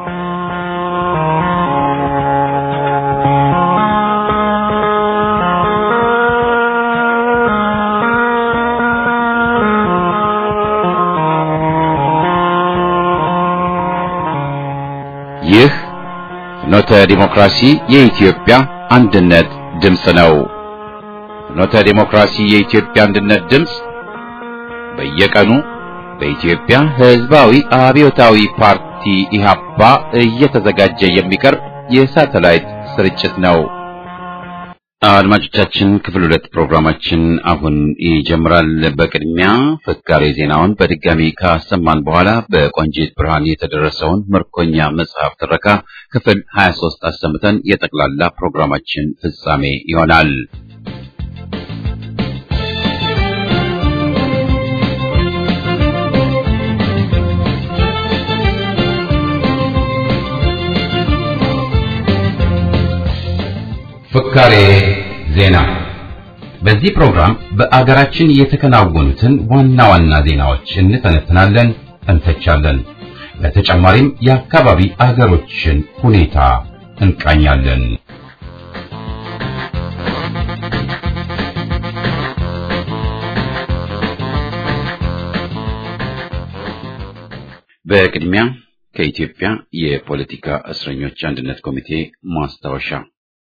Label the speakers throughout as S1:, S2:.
S1: ይህ ፍኖተ ዲሞክራሲ የኢትዮጵያ አንድነት ድምፅ ነው። ፍኖተ ዲሞክራሲ የኢትዮጵያ አንድነት ድምፅ በየቀኑ በኢትዮጵያ ሕዝባዊ አብዮታዊ ፓርቲ ኢህአፓ እየተዘጋጀ የሚቀርብ የሳተላይት ስርጭት ነው። አድማጮቻችን ክፍል ሁለት ፕሮግራማችን አሁን ይጀምራል። በቅድሚያ ፍካሬ ዜናውን በድጋሚ ካሰማን በኋላ በቆንጂት ብርሃን የተደረሰውን ምርኮኛ መጽሐፍ ትረካ ክፍል 23 አሰምተን የጠቅላላ ፕሮግራማችን ፍጻሜ ይሆናል። ፍካሬ ዜና። በዚህ ፕሮግራም በአገራችን የተከናወኑትን ዋና ዋና ዜናዎች እንተነትናለን፣ እንተቻለን። በተጨማሪም የአካባቢ አገሮችን ሁኔታ እንቃኛለን። በቅድሚያ ከኢትዮጵያ የፖለቲካ እስረኞች አንድነት ኮሚቴ ማስታወሻ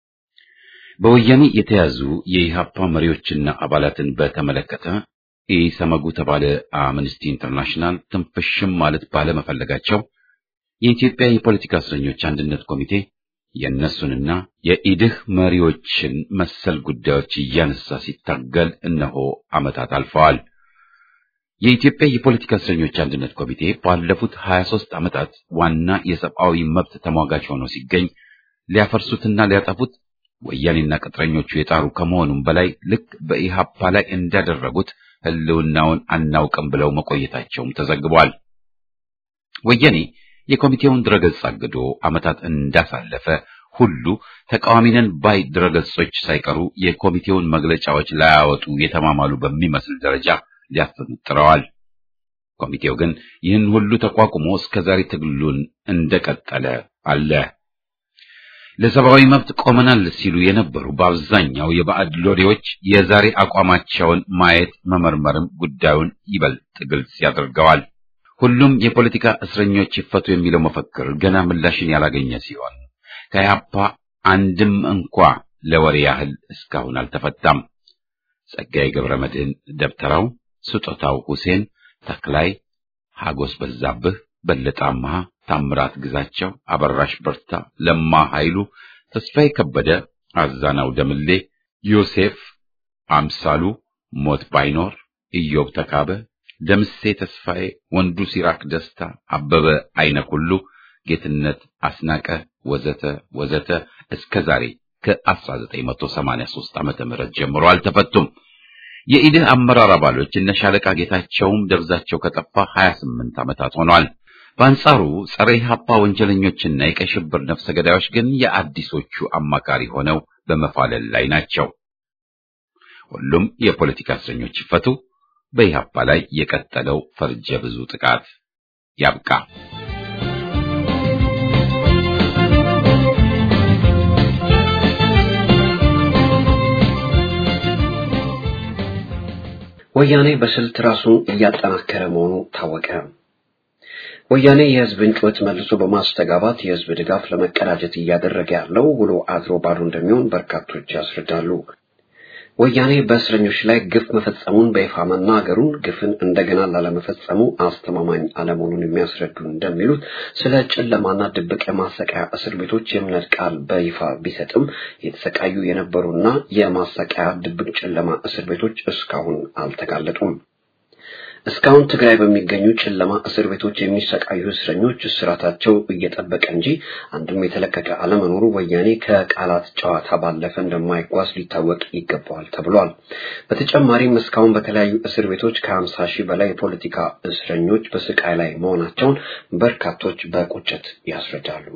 S1: በወያኔ የተያዙ የኢሃፓ መሪዎችና አባላትን በተመለከተ ኢሰመጉ ተባለ አምነስቲ ኢንተርናሽናል ትንፍሽም ማለት ባለመፈለጋቸው የኢትዮጵያ የፖለቲካ እስረኞች አንድነት ኮሚቴ የእነሱንና የኢድህ መሪዎችን መሰል ጉዳዮች እያነሳ ሲታገል እነሆ ዓመታት አልፈዋል። የኢትዮጵያ የፖለቲካ እስረኞች አንድነት ኮሚቴ ባለፉት 23 ዓመታት ዋና የሰብአዊ መብት ተሟጋች ሆኖ ሲገኝ ሊያፈርሱትና ሊያጠፉት ወያኔና ቅጥረኞቹ የጣሩ ከመሆኑም በላይ ልክ በኢሃፓ ላይ እንዳደረጉት ሕልውናውን አናውቅም ብለው መቆየታቸውም ተዘግቧል። ወያኔ የኮሚቴውን ድረገጽ አግዶ ዓመታት እንዳሳለፈ ሁሉ ተቃዋሚነን ባይ ድረገጾች ሳይቀሩ የኮሚቴውን መግለጫዎች ላያወጡ የተማማሉ በሚመስል ደረጃ ሊያፍኑት ጥረዋል። ኮሚቴው ግን ይህን ሁሉ ተቋቁሞ እስከዛሬ ትግሉን እንደቀጠለ አለ። ለሰብአዊ መብት ቆመናል ሲሉ የነበሩ በአብዛኛው የባዕድ ሎሌዎች የዛሬ አቋማቸውን ማየት መመርመርም ጉዳዩን ይበልጥ ግልጽ ያደርገዋል። ሁሉም የፖለቲካ እስረኞች ይፈቱ የሚለው መፈክር ገና ምላሽን ያላገኘ ሲሆን ከኢህአፓ አንድም እንኳ ለወሬ ያህል እስካሁን አልተፈታም። ጸጋዬ ገብረ መድህን ደብተራው፣ ስጦታው ሁሴን፣ ተክላይ ሀጎስ በዛብህ፣ በለጠ አምሃ ታምራት ግዛቸው፣ አበራሽ በርታ፣ ለማ ኃይሉ፣ ተስፋዬ ከበደ፣ አዛናው ደምሌ፣ ዮሴፍ አምሳሉ፣ ሞት ባይኖር፣ ኢዮብ ተካበ፣ ደምሴ ተስፋዬ፣ ወንዱ ሲራክ ደስታ፣ አበበ አይነ ኩሉ፣ ጌትነት አስናቀ ወዘተ ወዘተ እስከ ዛሬ ከ1983 ዓመተ ምህረት ጀምሮ አልተፈቱም። የኢድህ አመራር አባሎች እነ ሻለቃ ጌታቸውም ደብዛቸው ከጠፋ 28 ዓመታት ሆኗል። በአንጻሩ ጸረ ኢህአፓ ወንጀለኞችና የቀይ ሽብር ነፍሰ ገዳዮች ግን የአዲሶቹ አማካሪ ሆነው በመፋለል ላይ ናቸው። ሁሉም የፖለቲካ እስረኞች ይፈቱ፣ በኢህአፓ ላይ የቀጠለው ፈርጀ ብዙ ጥቃት ያብቃ።
S2: ወያኔ በስልት ራሱን እያጠናከረ መሆኑ ታወቀ። ወያኔ የህዝብን ጩኸት መልሶ በማስተጋባት የህዝብ ድጋፍ ለመቀዳጀት እያደረገ ያለው ውሎ አድሮ ባዶ እንደሚሆን በርካቶች ያስረዳሉ። ወያኔ በእስረኞች ላይ ግፍ መፈጸሙን በይፋ መናገሩን ግፍን እንደገና ላለመፈጸሙ አስተማማኝ አለመሆኑን የሚያስረዱ እንደሚሉት ስለ ጨለማና ድብቅ የማሰቃያ እስር ቤቶች የእምነት ቃል በይፋ ቢሰጥም የተሰቃዩ የነበሩና የማሰቃያ ድብቅ ጨለማ እስር ቤቶች እስካሁን አልተጋለጡም። እስካሁን ትግራይ በሚገኙ ጨለማ እስር ቤቶች የሚሰቃዩ እስረኞች እስራታቸው እየጠበቀ እንጂ አንድም የተለቀቀ አለመኖሩ ወያኔ ከቃላት ጨዋታ ባለፈ እንደማይጓዝ ሊታወቅ ይገባዋል ተብሏል። በተጨማሪም እስካሁን በተለያዩ እስር ቤቶች ከሀምሳ ሺህ በላይ የፖለቲካ እስረኞች በስቃይ ላይ መሆናቸውን በርካቶች በቁጭት ያስረዳሉ።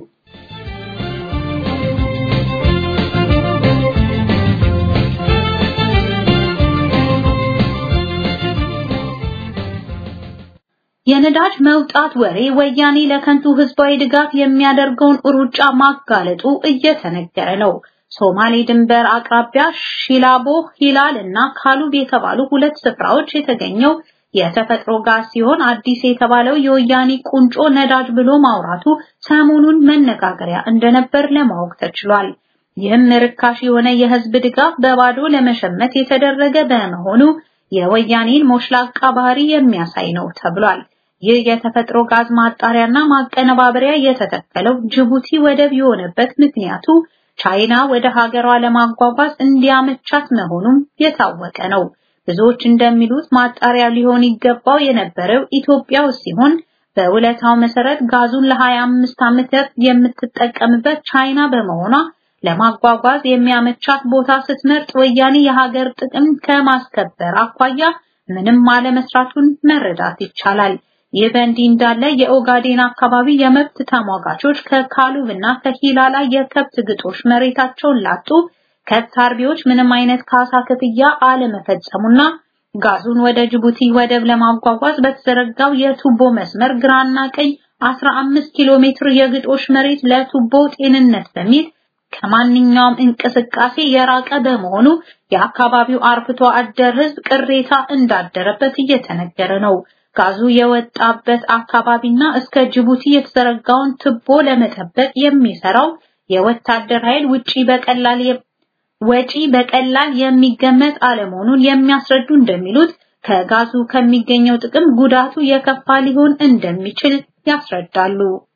S3: የነዳጅ መውጣት ወሬ ወያኔ ለከንቱ ህዝባዊ ድጋፍ የሚያደርገውን ሩጫ ማጋለጡ እየተነገረ ነው። ሶማሌ ድንበር አቅራቢያ ሺላቦ፣ ሂላል እና ካሉብ የተባሉ ሁለት ስፍራዎች የተገኘው የተፈጥሮ ጋዝ ሲሆን አዲስ የተባለው የወያኔ ቁንጮ ነዳጅ ብሎ ማውራቱ ሰሞኑን መነጋገሪያ እንደነበር ለማወቅ ተችሏል። ይህም ርካሽ የሆነ የህዝብ ድጋፍ በባዶ ለመሸመት የተደረገ በመሆኑ የወያኔን ሞሽላቃ ባህሪ የሚያሳይ ነው ተብሏል። ይህ የተፈጥሮ ጋዝ ማጣሪያና ማቀነባበሪያ የተተከለው ጅቡቲ ወደብ የሆነበት ምክንያቱ ቻይና ወደ ሀገሯ ለማጓጓዝ እንዲያመቻት መሆኑም የታወቀ ነው። ብዙዎች እንደሚሉት ማጣሪያ ሊሆን ይገባው የነበረው ኢትዮጵያ ውስጥ ሲሆን በውለታው መሰረት ጋዙን ለ25 ዓመታት የምትጠቀምበት ቻይና በመሆኗ ለማጓጓዝ የሚያመቻት ቦታ ስትመርጥ ወያኔ የሀገር ጥቅም ከማስከበር አኳያ ምንም አለመስራቱን መረዳት ይቻላል። ይህ በእንዲህ እንዳለ የኦጋዴን አካባቢ የመብት ተሟጋቾች ከካሉብ እና ከሂላላ የከብት ግጦሽ መሬታቸውን ላጡ ከብት አርቢዎች ምንም አይነት ካሳ ክፍያ አለመፈጸሙና ጋዙን ወደ ጅቡቲ ወደብ ለማጓጓዝ በተዘረጋው የቱቦ መስመር ግራና ቀኝ 15 ኪሎ ሜትር የግጦሽ መሬት ለቱቦ ጤንነት በሚል ከማንኛውም እንቅስቃሴ የራቀ በመሆኑ የአካባቢው አርብቶ አደር ሕዝብ ቅሬታ እንዳደረበት እየተነገረ ነው። ጋዙ የወጣበት አካባቢና እስከ ጅቡቲ የተዘረጋውን ቱቦ ለመጠበቅ የሚሰራው የወታደር ኃይል ውጪ በቀላል ወጪ በቀላል የሚገመት አለመሆኑን የሚያስረዱ እንደሚሉት ከጋዙ ከሚገኘው ጥቅም ጉዳቱ የከፋ ሊሆን እንደሚችል ያስረዳሉ።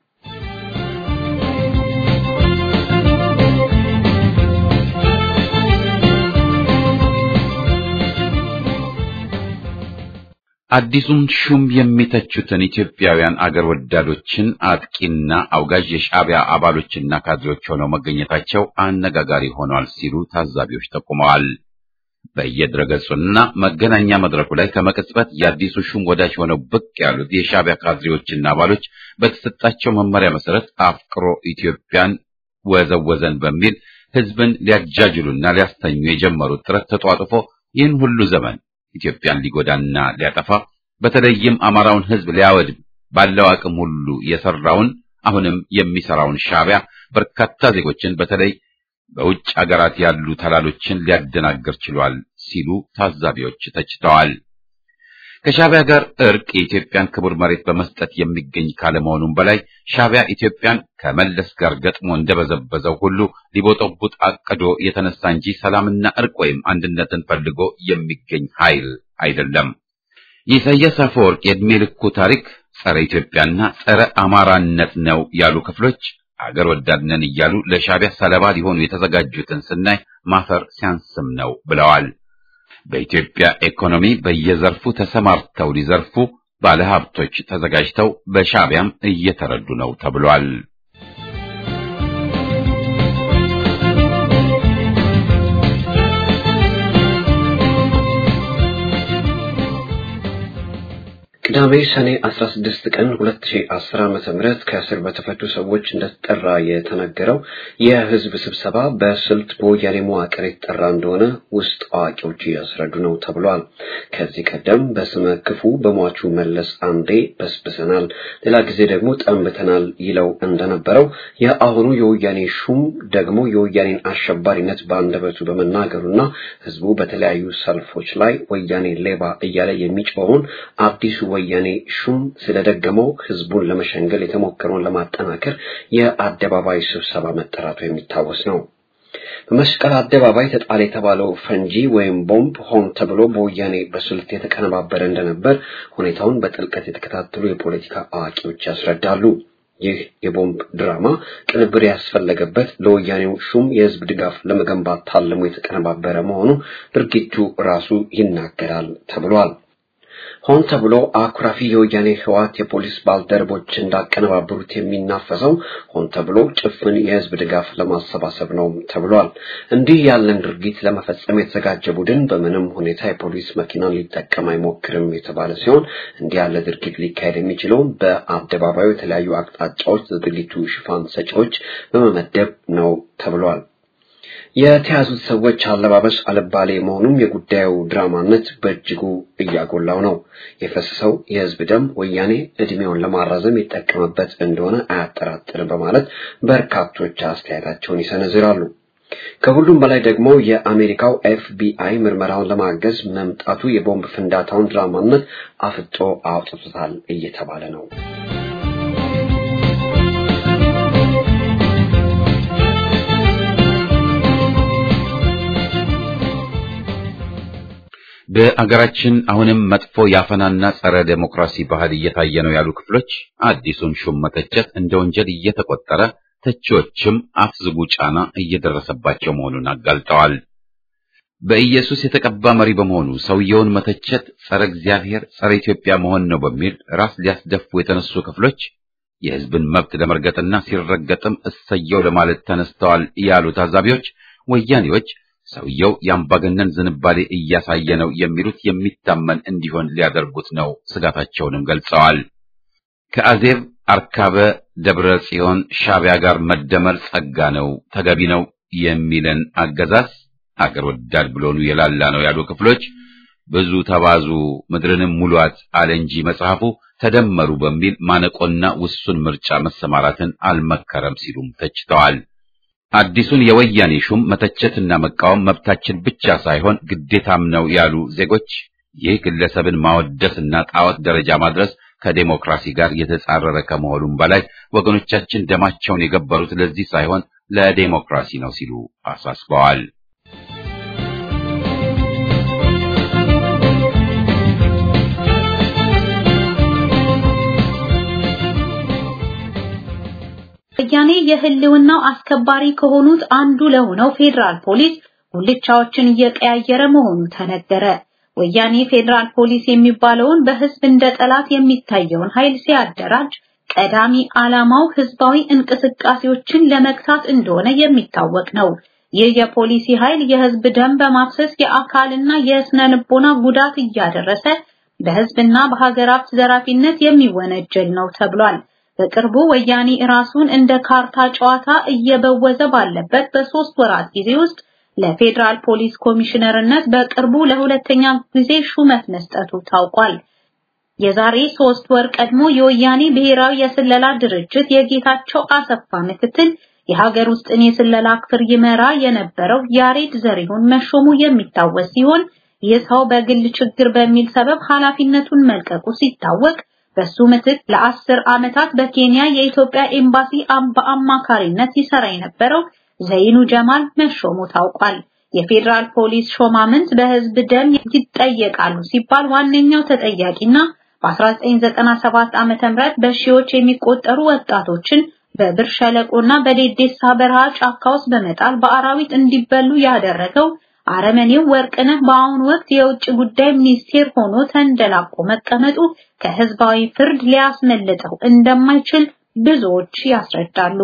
S1: አዲሱን ሹም የሚተቹትን ኢትዮጵያውያን አገር ወዳዶችን አጥቂና አውጋዥ የሻዕቢያ አባሎችና ካድሬዎች ሆነው መገኘታቸው አነጋጋሪ ሆኗል ሲሉ ታዛቢዎች ጠቁመዋል። በየድረገጹና መገናኛ መድረኩ ላይ ከመቅጽበት የአዲሱ ሹም ወዳጅ ሆነው ብቅ ያሉት የሻዕቢያ ካድሬዎችና አባሎች በተሰጣቸው መመሪያ መሰረት አፍቅሮ ኢትዮጵያን ወዘወዘን በሚል ህዝብን ሊያጃጅሉና ሊያስተኙ የጀመሩት ጥረት ተጧጥፎ ይህን ሁሉ ዘመን ኢትዮጵያን ሊጎዳና ሊያጠፋ በተለይም አማራውን ህዝብ ሊያወድም ባለው አቅም ሁሉ የሰራውን አሁንም የሚሰራውን ሻዕቢያ በርካታ ዜጎችን በተለይ በውጭ አገራት ያሉ ተላሎችን ሊያደናግር ችሏል ሲሉ ታዛቢዎች ተችተዋል። ከሻዕቢያ ጋር እርቅ የኢትዮጵያን ክቡር መሬት በመስጠት የሚገኝ ካለመሆኑም በላይ ሻዕቢያ ኢትዮጵያን ከመለስ ጋር ገጥሞ እንደበዘበዘው ሁሉ ሊቦጠቡጥ አቅዶ የተነሳ እንጂ ሰላምና እርቅ ወይም አንድነትን ፈልጎ የሚገኝ ኃይል አይደለም። የኢሳያስ አፈወርቅ የዕድሜ ልኩ ታሪክ ጸረ ኢትዮጵያና ጸረ አማራነት ነው ያሉ ክፍሎች አገር ወዳድነን እያሉ ለሻዕቢያ ሰለባ ሊሆኑ የተዘጋጁትን ስናይ ማፈር ሲያንስም ነው ብለዋል። በኢትዮጵያ ኢኮኖሚ በየዘርፉ ተሰማርተው ሊዘርፉ ባለሀብቶች ተዘጋጅተው በሻዕቢያም እየተረዱ ነው ተብሏል።
S2: ቅዳሜ ሰኔ 16 ቀን 2010 ዓመተ ምህረት ከእስር በተፈቱ ሰዎች እንደተጠራ የተነገረው የህዝብ ስብሰባ በስልት በወያኔ መዋቅር የተጠራ እንደሆነ ውስጥ አዋቂዎች እያስረዱ ነው ተብሏል። ከዚህ ቀደም በስመ ክፉ በሟቹ መለስ አንዴ በስብሰናል፣ ሌላ ጊዜ ደግሞ ጠንብተናል ይለው እንደነበረው የአሁኑ የወያኔ ሹም ደግሞ የወያኔን አሸባሪነት በአንደበቱ በመናገሩና ህዝቡ በተለያዩ ሰልፎች ላይ ወያኔ ሌባ እያለ የሚጮኸውን አዲሱ ወያኔ ሹም ስለደገመው ህዝቡን ለመሸንገል የተሞከረውን ለማጠናከር የአደባባይ ስብሰባ መጠራቱ የሚታወስ ነው። በመስቀል አደባባይ ተጣለ የተባለው ፈንጂ ወይም ቦምብ ሆን ተብሎ በወያኔ በስልት የተቀነባበረ እንደነበር ሁኔታውን በጥልቀት የተከታተሉ የፖለቲካ አዋቂዎች ያስረዳሉ። ይህ የቦምብ ድራማ ቅንብር ያስፈለገበት ለወያኔው ሹም የህዝብ ድጋፍ ለመገንባት ታልሞ የተቀነባበረ መሆኑ ድርጊቱ ራሱ ይናገራል ተብሏል። ሆን ተብሎ አኩራፊ የወያኔ ህዋት የፖሊስ ባልደረቦች እንዳቀነባበሩት የሚናፈሰው ሆን ተብሎ ጭፍን የህዝብ ድጋፍ ለማሰባሰብ ነው ተብሏል። እንዲህ ያለን ድርጊት ለመፈጸም የተዘጋጀ ቡድን በምንም ሁኔታ የፖሊስ መኪናን ሊጠቀም አይሞክርም የተባለ ሲሆን እንዲህ ያለ ድርጊት ሊካሄድ የሚችለው በአደባባዩ የተለያዩ አቅጣጫዎች ለድርጊቱ ሽፋን ሰጪዎች በመመደብ ነው ተብሏል። የተያዙት ሰዎች አለባበስ አልባሌ መሆኑም የጉዳዩ ድራማነት በእጅጉ እያጎላው ነው። የፈሰሰው የህዝብ ደም ወያኔ እድሜውን ለማራዘም ይጠቀምበት እንደሆነ አያጠራጥርም በማለት በርካቶች አስተያየታቸውን ይሰነዝራሉ። ከሁሉም በላይ ደግሞ የአሜሪካው ኤፍቢአይ ምርመራውን ለማገዝ መምጣቱ የቦምብ ፍንዳታውን ድራማነት አፍጦ አውጥቶታል እየተባለ ነው።
S1: በአገራችን አሁንም መጥፎ ያፈናና ጸረ ዴሞክራሲ ባህል እየታየ ነው ያሉ ክፍሎች አዲሱን ሹም መተቸት እንደ ወንጀል እየተቆጠረ ተቺዎችም አፍዝጉ ጫና እየደረሰባቸው መሆኑን አጋልጠዋል። በኢየሱስ የተቀባ መሪ በመሆኑ ሰውየውን መተቸት ጸረ እግዚአብሔር፣ ጸረ ኢትዮጵያ መሆን ነው በሚል ራስ ሊያስደፉ የተነሱ ክፍሎች የሕዝብን መብት ለመርገጥና ሲረገጥም እሰየው ለማለት ተነስተዋል ያሉ ታዛቢዎች ወያኔዎች ሰውየው የአምባገነን ዝንባሌ እያሳየ ነው የሚሉት የሚታመን እንዲሆን ሊያደርጉት ነው ስጋታቸውንም ገልጸዋል። ከአዜብ አርካበ ደብረ ጽዮን ሻዕቢያ ጋር መደመር ጸጋ ነው፣ ተገቢ ነው የሚለን አገዛዝ አገር ወዳድ ብሎኑ የላላ ነው ያሉ ክፍሎች ብዙ ተባዙ ምድርንም ሙሏት አለ እንጂ መጽሐፉ ተደመሩ በሚል ማነቆና ውሱን ምርጫ መሰማራትን አልመከረም ሲሉም ተችተዋል። አዲሱን የወያኔ ሹም መተቸትና መቃወም መብታችን ብቻ ሳይሆን ግዴታም ነው ያሉ ዜጎች ይህ ግለሰብን ማወደስና ጣዖት ደረጃ ማድረስ ከዴሞክራሲ ጋር የተጻረረ ከመሆኑም በላይ ወገኖቻችን ደማቸውን የገበሩት ለዚህ ሳይሆን ለዴሞክራሲ ነው ሲሉ አሳስበዋል።
S3: ወያኔ የህልውናው አስከባሪ ከሆኑት አንዱ ለሆነው ፌዴራል ፖሊስ ጉልቻዎችን እየቀያየረ መሆኑ ተነገረ። ወያኔ ፌዴራል ፖሊስ የሚባለውን በህዝብ እንደ ጠላት የሚታየውን ኃይል ሲያደራጅ ቀዳሚ ዓላማው ህዝባዊ እንቅስቃሴዎችን ለመግታት እንደሆነ የሚታወቅ ነው። ይህ የፖሊሲ ኃይል የህዝብ ደም በማፍሰስ የአካልና የስነ ልቦና ጉዳት እያደረሰ በህዝብና በሀገር ሀብት ዘራፊነት የሚወነጀል ነው ተብሏል። በቅርቡ ወያኔ ራሱን እንደ ካርታ ጨዋታ እየበወዘ ባለበት በሶስት ወራት ጊዜ ውስጥ ለፌዴራል ፖሊስ ኮሚሽነርነት በቅርቡ ለሁለተኛ ጊዜ ሹመት መስጠቱ ታውቋል። የዛሬ ሶስት ወር ቀድሞ የወያኔ ብሔራዊ የስለላ ድርጅት የጌታቸው አሰፋ ምክትል የሀገር ውስጥን የስለላ ክፍል ይመራ የነበረው ያሬድ ዘሪሁን መሾሙ የሚታወስ ሲሆን ይህ ሰው በግል ችግር በሚል ሰበብ ኃላፊነቱን መልቀቁ ሲታወቅ በሱ ምትክ ለአስር ዓመታት በኬንያ የኢትዮጵያ ኤምባሲ በአማካሪነት ይሰራ የነበረው ዘይኑ ጀማል መሾሙ ታውቋል። የፌዴራል ፖሊስ ሾማምንት በህዝብ ደም ይጠየቃሉ ሲባል ዋነኛው ተጠያቂና በ1997 ዓ.ም በሺዎች የሚቆጠሩ ወጣቶችን በብር ሸለቆና በዴዴሳ በረሃ ጫካ ውስጥ በመጣል በአራዊት እንዲበሉ ያደረገው አረመኔው ወርቅነህ በአሁኑ ወቅት የውጭ ጉዳይ ሚኒስቴር ሆኖ ተንደላቆ መቀመጡ ከህዝባዊ ፍርድ ሊያስመልጠው እንደማይችል ብዙዎች ያስረዳሉ።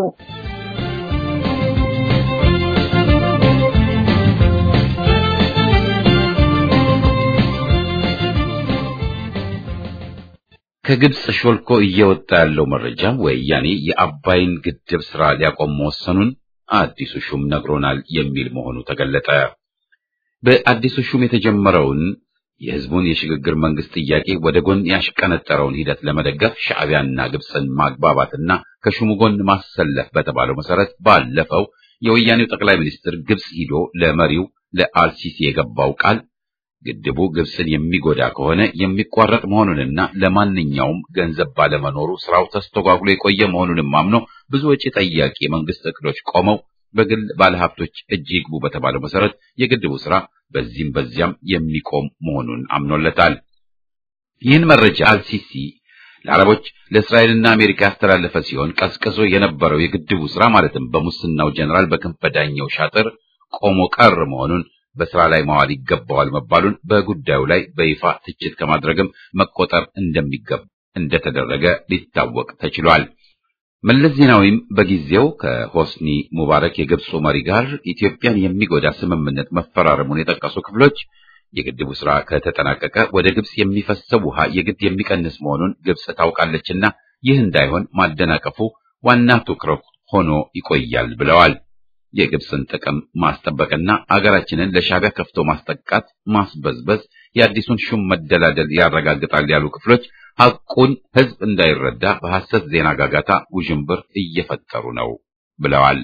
S1: ከግብጽ ሾልኮ እየወጣ ያለው መረጃ ወያኔ የአባይን ግድብ ስራ ሊያቆም መወሰኑን አዲሱ ሹም ነግሮናል የሚል መሆኑ ተገለጠ። በአዲሱ ሹም የተጀመረውን የህዝቡን የሽግግር መንግስት ጥያቄ ወደ ጎን ያሽቀነጠረውን ሂደት ለመደገፍ ሻዕቢያና ግብፅን ማግባባትና ከሹሙ ጎን ማሰለፍ በተባለው መሰረት ባለፈው የወያኔው ጠቅላይ ሚኒስትር ግብጽ ሂዶ ለመሪው ለአልሲሲ የገባው ቃል ግድቡ ግብፅን የሚጎዳ ከሆነ የሚቋረጥ መሆኑንና ለማንኛውም ገንዘብ ባለመኖሩ ስራው ተስተጓጉሎ የቆየ መሆኑንም አምኖ ብዙ ወጪ ጠያቂ የመንግስት እቅዶች ቆመው በግል ባለሀብቶች እጅ ይግቡ በተባለው መሰረት የግድቡ ስራ በዚህም በዚያም የሚቆም መሆኑን አምኖለታል። ይህን መረጃ አልሲሲ ለአረቦች ለእስራኤልና አሜሪካ ያስተላለፈ ሲሆን ቀዝቅዞ የነበረው የግድቡ ስራ ማለትም በሙስናው ጀኔራል በክንፈ ዳኘው ሻጥር ቆሞ ቀር መሆኑን በስራ ላይ ማዋል ይገባዋል መባሉን በጉዳዩ ላይ በይፋ ትችት ከማድረግም መቆጠር እንደሚገባ እንደተደረገ ሊታወቅ ተችሏል። መለስ ዜናዊም በጊዜው ከሆስኒ ሙባረክ የግብፁ መሪ ጋር ኢትዮጵያን የሚጎዳ ስምምነት መፈራረሙን የጠቀሱ ክፍሎች የግድቡ ስራ ከተጠናቀቀ ወደ ግብፅ የሚፈሰው ውሃ የግድ የሚቀንስ መሆኑን ግብፅ ታውቃለችና ይህ እንዳይሆን ማደናቀፉ ዋና ትኩረት ሆኖ ይቆያል ብለዋል። የግብፅን ጥቅም ማስጠበቅና አገራችንን ለሻዕቢያ ከፍቶ ማስጠቃት፣ ማስበዝበዝ የአዲሱን ሹም መደላደል ያረጋግጣል ያሉ ክፍሎች ሐቁን ሕዝብ እንዳይረዳ በሐሰት ዜና ጋጋታ ውዥንብር እየፈጠሩ ነው ብለዋል።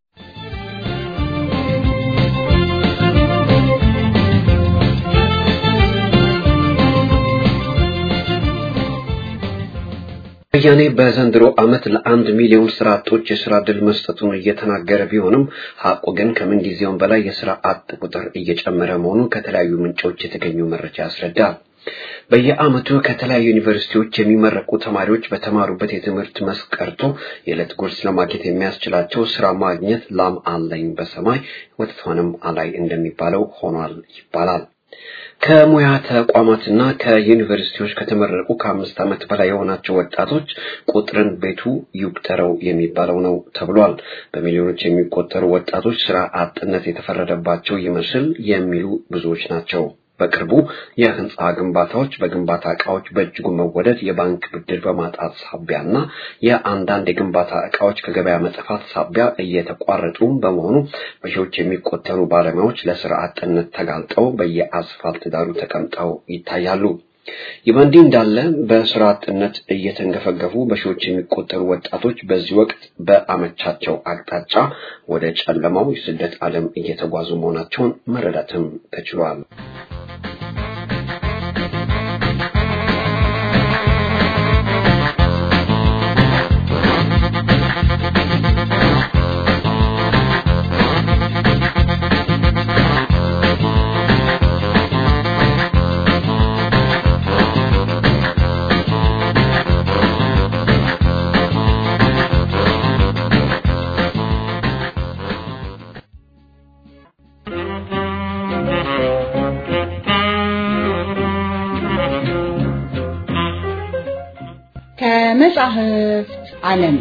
S2: ወያኔ በዘንድሮ ዓመት ለአንድ ሚሊዮን ስራ አጦች የስራ ዕድል መስጠቱን እየተናገረ ቢሆንም ሐቁ ግን ከምን ጊዜውም በላይ የስራ አጥ ቁጥር እየጨመረ መሆኑ ከተለያዩ ምንጮች የተገኘው መረጃ ያስረዳል። በየዓመቱ ከተለያዩ ዩኒቨርሲቲዎች የሚመረቁ ተማሪዎች በተማሩበት የትምህርት መስክ ቀርቶ የዕለት ጉርስ ለማግኘት የሚያስችላቸው ስራ ማግኘት ላም አለኝ በሰማይ ወተቷንም አላይ እንደሚባለው ሆኗል ይባላል። ከሙያ ተቋማትና ከዩኒቨርሲቲዎች ከተመረቁ ከአምስት ዓመት በላይ የሆናቸው ወጣቶች ቁጥርን ቤቱ ይቁጠረው የሚባለው ነው ተብሏል። በሚሊዮኖች የሚቆጠሩ ወጣቶች ስራ አጥነት የተፈረደባቸው ይመስል የሚሉ ብዙዎች ናቸው። በቅርቡ የህንፃ ግንባታዎች በግንባታ እቃዎች በእጅጉ መወደድ የባንክ ብድር በማጣት ሳቢያና የአንዳንድ የግንባታ እቃዎች ከገበያ መጥፋት ሳቢያ እየተቋረጡ በመሆኑ በሺዎች የሚቆጠሩ ባለሙያዎች ለስራ አጥነት ተጋልጠው በየአስፋልት ዳሩ ተቀምጠው ይታያሉ። ይህ በእንዲህ እንዳለ በስራ አጥነት እየተንገፈገፉ በሺዎች የሚቆጠሩ ወጣቶች በዚህ ወቅት በአመቻቸው አቅጣጫ ወደ ጨለማው የስደት ዓለም እየተጓዙ መሆናቸውን መረዳትም ተችሏል።
S4: ከመጻሕፍት ዓለም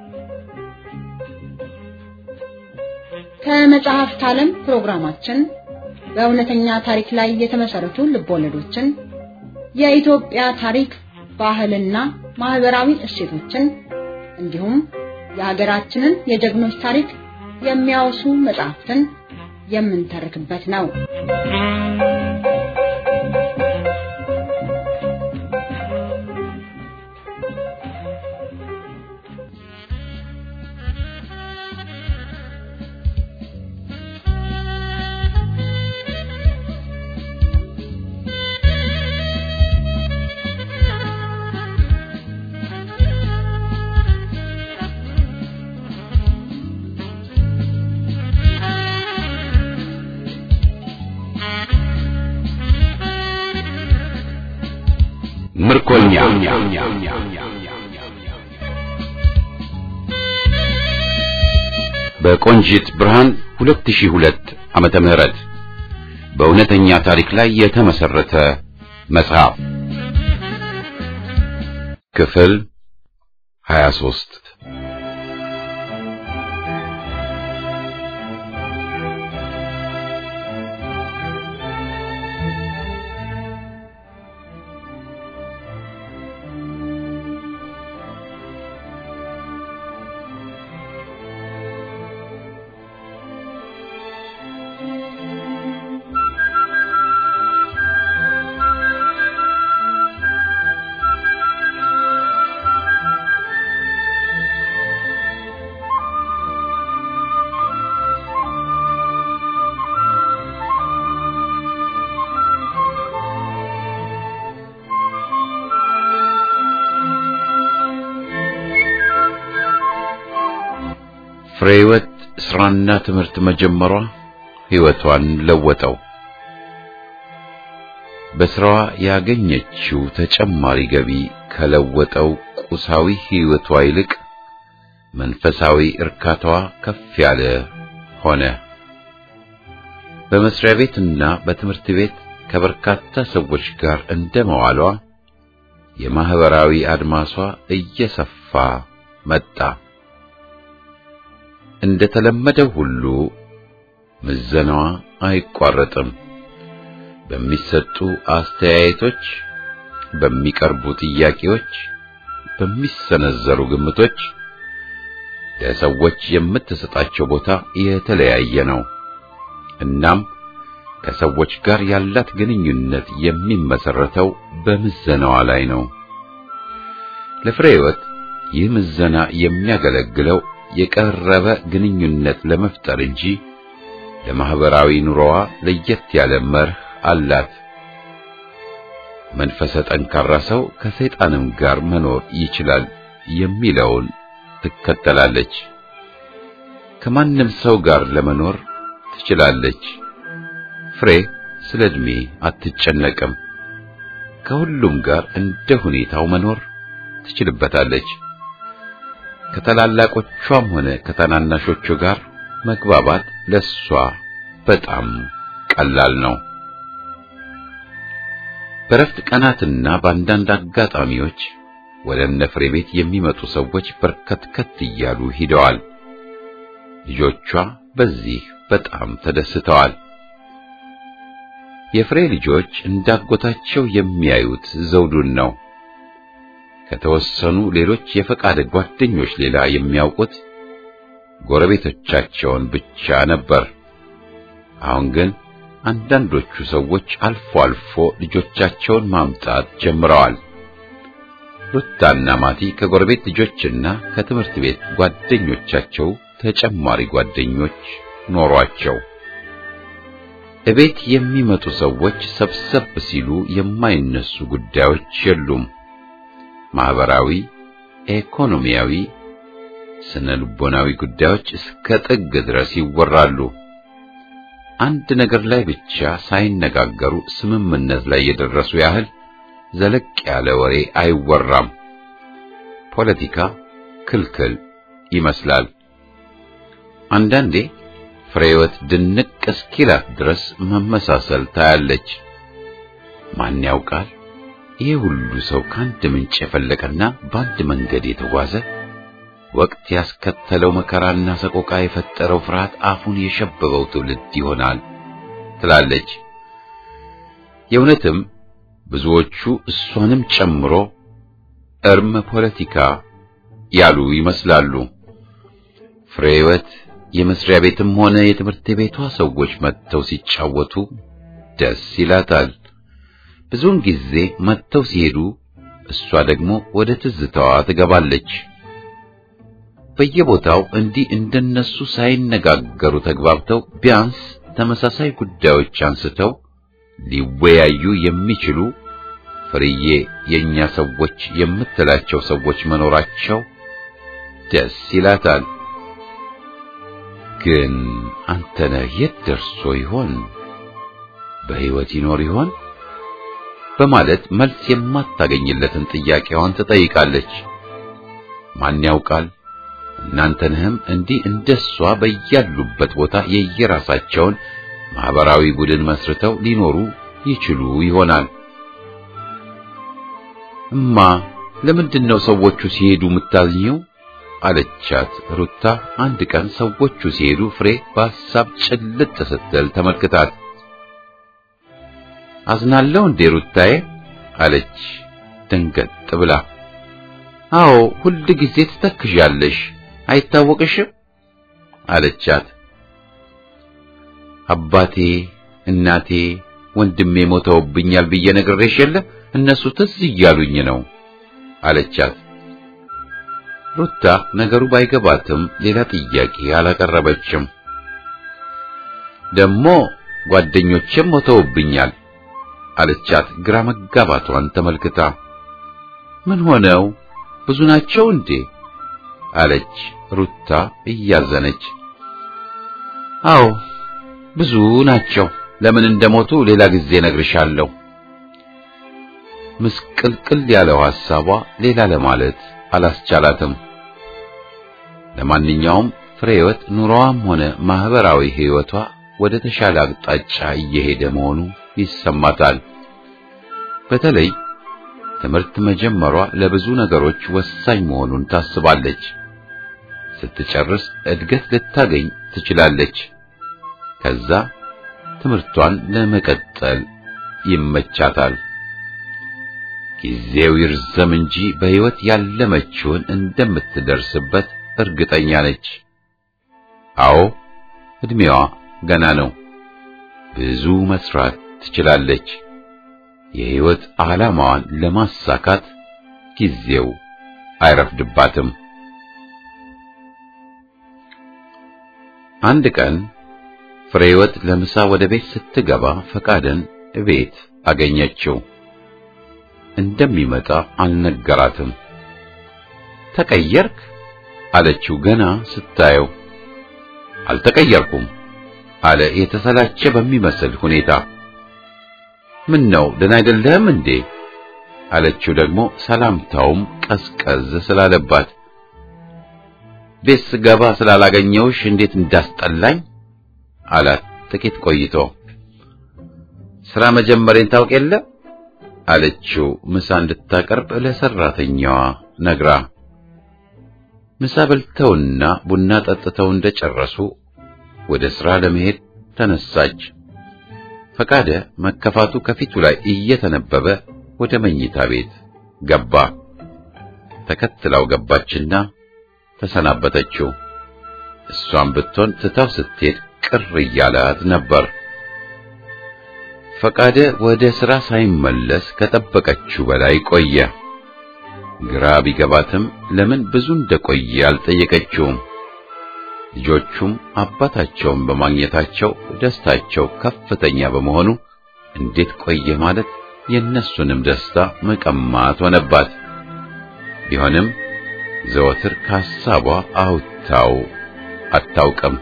S4: ከመጽሐፍት ዓለም ፕሮግራማችን በእውነተኛ ታሪክ ላይ የተመሰረቱ ልቦለዶችን፣ የኢትዮጵያ ታሪክ፣ ባህልና ማህበራዊ እሴቶችን እንዲሁም የሀገራችንን የጀግኖች ታሪክ የሚያወሱ መጽሐፍትን የምንተርክበት ነው።
S1: ምርኮኛ በቆንጂት ብርሃን 2002 ዓመተ ምህረት በእውነተኛ ታሪክ ላይ የተመሰረተ መጽሐፍ ክፍል 23 ፍሬወት ስራና ትምህርት መጀመሯ ሕይወቷን ለወጠው። በስራዋ ያገኘችው ተጨማሪ ገቢ ከለወጠው ቁሳዊ ሕይወቷ ይልቅ መንፈሳዊ እርካታዋ ከፍ ያለ ሆነ። በመስሪያ ቤትና በትምህርት ቤት ከበርካታ ሰዎች ጋር እንደመዋሏ የማህበራዊ አድማሷ እየሰፋ መጣ። እንደተለመደው ሁሉ ምዘናዋ አይቋረጥም። በሚሰጡ አስተያየቶች፣ በሚቀርቡ ጥያቄዎች፣ በሚሰነዘሩ ግምቶች ለሰዎች የምትሰጣቸው ቦታ የተለያየ ነው። እናም ከሰዎች ጋር ያላት ግንኙነት የሚመሰረተው በምዘናዋ ላይ ነው። ለፍሬ ሕይወት ይህ ምዘና የሚያገለግለው የቀረበ ግንኙነት ለመፍጠር እንጂ ለማህበራዊ ኑሮዋ ለየት ያለ መርህ አላት። መንፈሰ ጠንካራ ሰው ከሰይጣንም ጋር መኖር ይችላል የሚለውን ትከተላለች። ከማንም ሰው ጋር ለመኖር ትችላለች። ፍሬ ስለ ዕድሜ አትጨነቅም። ከሁሉም ጋር እንደ ሁኔታው መኖር ትችልበታለች። ከታላላቆቿም ሆነ ከታናናሾቹ ጋር መግባባት ለሷ በጣም ቀላል ነው። በረፍት ቀናትና በአንዳንድ አጋጣሚዎች ወደ እነ ፍሬ ቤት የሚመጡ ሰዎች በርከትከት እያሉ ሂደዋል። ልጆቿ በዚህ በጣም ተደስተዋል። የፍሬ ልጆች እንዳጎታቸው የሚያዩት ዘውዱን ነው። ከተወሰኑ ሌሎች የፈቃድ ጓደኞች ሌላ የሚያውቁት ጎረቤቶቻቸውን ብቻ ነበር። አሁን ግን አንዳንዶቹ ሰዎች አልፎ አልፎ ልጆቻቸውን ማምጣት ጀምረዋል። ሩታና ማቲ ከጎረቤት ልጆችና ከትምህርት ቤት ጓደኞቻቸው ተጨማሪ ጓደኞች ኖሯቸው እቤት የሚመጡ ሰዎች ሰብሰብ ሲሉ የማይነሱ ጉዳዮች የሉም። ማህበራዊ፣ ኢኮኖሚያዊ፣ ስነ ልቦናዊ ጉዳዮች እስከ ጥግ ድረስ ይወራሉ። አንድ ነገር ላይ ብቻ ሳይነጋገሩ ስምምነት ላይ የደረሱ ያህል ዘለቅ ያለ ወሬ አይወራም። ፖለቲካ ክልክል ይመስላል። አንዳንዴ ፍሬህይወት ድንቅ እስኪላት ድረስ መመሳሰል ታያለች። ማን ያውቃል ይሄ ሁሉ ሰው ከአንድ ምንጭ የፈለቀና በአንድ መንገድ የተጓዘ ወቅት ያስከተለው መከራና ሰቆቃ የፈጠረው ፍርሃት አፉን የሸበበው ትውልድ ይሆናል ትላለች። የእውነትም ብዙዎቹ እሷንም ጨምሮ እርም ፖለቲካ ያሉ ይመስላሉ። ፍሬህይወት የመስሪያ ቤትም ሆነ የትምህርት ቤቷ ሰዎች መጥተው ሲጫወቱ ደስ ይላታል። ብዙውን ጊዜ መጥተው ሲሄዱ እሷ ደግሞ ወደ ትዝታዋ ትገባለች። በየቦታው እንዲህ እንደነሱ ሳይነጋገሩ ተግባብተው ቢያንስ ተመሳሳይ ጉዳዮች አንስተው ሊወያዩ የሚችሉ ፍርዬ የኛ ሰዎች የምትላቸው ሰዎች መኖራቸው ደስ ይላታል። ግን አንተነህ የት ደርሶ ይሆን? በሕይወት ይኖር ይሆን? በማለት መልስ የማታገኝለትን ጥያቄዋን ትጠይቃለች። ማን ያውቃል? እናንተንህም እንዲህ እንደሷ በያሉበት ቦታ የየራሳቸውን ማህበራዊ ቡድን መስርተው ሊኖሩ ይችሉ ይሆናል። እማ ለምንድን ነው ሰዎቹ ሲሄዱ የምታዝኘው? አለቻት ሩታ አንድ ቀን ሰዎቹ ሲሄዱ ፍሬ በሐሳብ ጭልጥ ስትል ተመልክታት አዝናለሁ እንዴ ሩታዬ አለች ደንገጥ ብላ አዎ ሁል ጊዜ ትተክዣለሽ አይታወቅሽም አለቻት አባቴ እናቴ ወንድሜ ሞተውብኛል ብዬ ነግሬሽ የለ እነሱ ትዝ እያሉኝ ነው አለቻት ሩታ ነገሩ ባይገባትም ሌላ ጥያቄ አላቀረበችም ደግሞ ጓደኞቼም ሞተውብኛል አለቻት ግራ መጋባቷን ተመልክታ ምን ሆነው ብዙ ናቸው እንዴ አለች ሩታ እያዘነች አዎ ብዙ ናቸው ለምን እንደሞቱ ሌላ ጊዜ ነግርሻለሁ ምስቅልቅል ያለው ሐሳቧ ሌላ ለማለት አላስቻላትም ለማንኛውም ፍሬህይወት ኑሮዋም ሆነ ማህበራዊ ህይወቷ ወደ ተሻለ አቅጣጫ እየሄደ መሆኑ ይሰማታል በተለይ ትምህርት መጀመሯ ለብዙ ነገሮች ወሳኝ መሆኑን ታስባለች ስትጨርስ እድገት ልታገኝ ትችላለች ከዛ ትምህርቷን ለመቀጠል ይመቻታል ጊዜው ይርዘም እንጂ በህይወት ያለመችውን እንደምትደርስበት እርግጠኛ ነች። አዎ እድሜዋ ገና ነው። ብዙ መስራት ትችላለች። የሕይወት ዓላማዋን ለማሳካት ጊዜው አይረፍድባትም። አንድ ቀን ፍሬህይወት ለምሳ ወደ ቤት ስትገባ ፈቃደን ቤት አገኘችው። እንደሚመጣ አልነገራትም። ተቀየርክ አለችው ገና ስታየው። አልተቀየርኩም አለ የተሰላቸ በሚመስል ሁኔታ። ምን ነው ደህና አይደለህም እንዴ አለችው ደግሞ ሰላምታውም ቀዝቀዝ ስላለባት። ቤት ስገባ ስላላገኘውሽ እንዴት እንዳስጠላኝ አላት ጥቂት ቆይቶ። ስራ መጀመሬን ታውቅ የለ አለችው ምሳ እንድታቀርብ ለሰራተኛዋ ነግራ። ምሳ በልተውና ቡና ጠጥተው እንደጨረሱ ወደ ስራ ለመሄድ ተነሳች። ፈቃደ መከፋቱ ከፊቱ ላይ እየተነበበ ወደ መኝታ ቤት ገባ። ተከትላው ገባችና ተሰናበተችው። እሷም ብትሆን ትታው ስትሄድ ቅር እያላት ነበር። ፈቃደ ወደ ሥራ ሳይመለስ ከጠበቀችው በላይ ቆየ። ግራ ቢገባትም ለምን ብዙ እንደቆየ አልጠየቀችውም። ልጆቹም አባታቸውን በማግኘታቸው ደስታቸው ከፍተኛ በመሆኑ እንዴት ቆየ ማለት የእነሱንም ደስታ መቀማት ሆነባት። ቢሆንም ዘወትር ከሐሳቧ አውጥታው አታውቅም።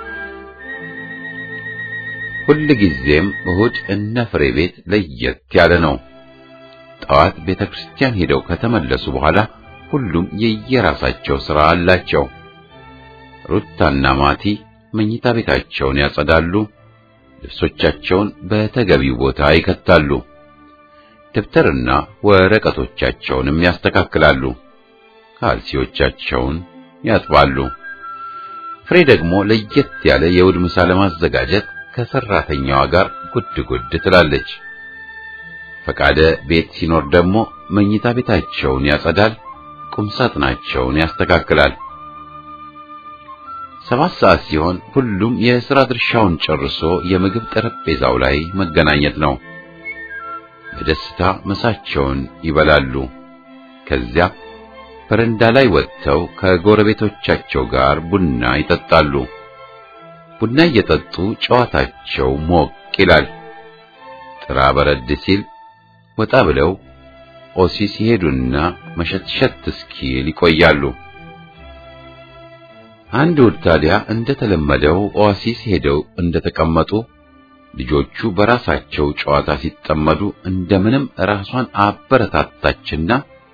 S1: ሁል ጊዜም እሁድ እነ ፍሬ ቤት ለየት ያለ ነው። ጠዋት ቤተ ክርስቲያን ሄደው ከተመለሱ በኋላ ሁሉም የየራሳቸው ሥራ አላቸው። ሩታና ማቲ መኝታ ቤታቸውን ያጸዳሉ፣ ልብሶቻቸውን በተገቢው ቦታ ይከታሉ፣ ደብተርና ወረቀቶቻቸውንም ያስተካክላሉ፣ ካልሲዎቻቸውን ያጥባሉ። ፍሬ ደግሞ ለየት ያለ የእሑድ ምሳ ለማዘጋጀት ከሰራተኛዋ ጋር ጉድ ጉድ ትላለች። ፈቃደ ቤት ሲኖር ደግሞ መኝታ ቤታቸውን ያጸዳል፣ ቁምሳጥናቸውን ያስተካክላል። ሰባት ሰዓት ሲሆን ሁሉም የሥራ ድርሻውን ጨርሶ የምግብ ጠረጴዛው ላይ መገናኘት ነው። በደስታ ምሳቸውን ይበላሉ። ከዚያ በረንዳ ላይ ወጥተው ከጎረቤቶቻቸው ጋር ቡና ይጠጣሉ። ቡና እየጠጡ ጨዋታቸው ሞቅ ይላል። ጥራ በረድ ሲል ወጣ ብለው ኦሲ ሲሄዱና መሸትሸት እስኪል ይቆያሉ። አንድ እሑድ ታዲያ እንደተለመደው ኦአሲስ ሄደው እንደተቀመጡ ልጆቹ በራሳቸው ጨዋታ ሲጠመዱ እንደምንም ራሷን አበረታታችና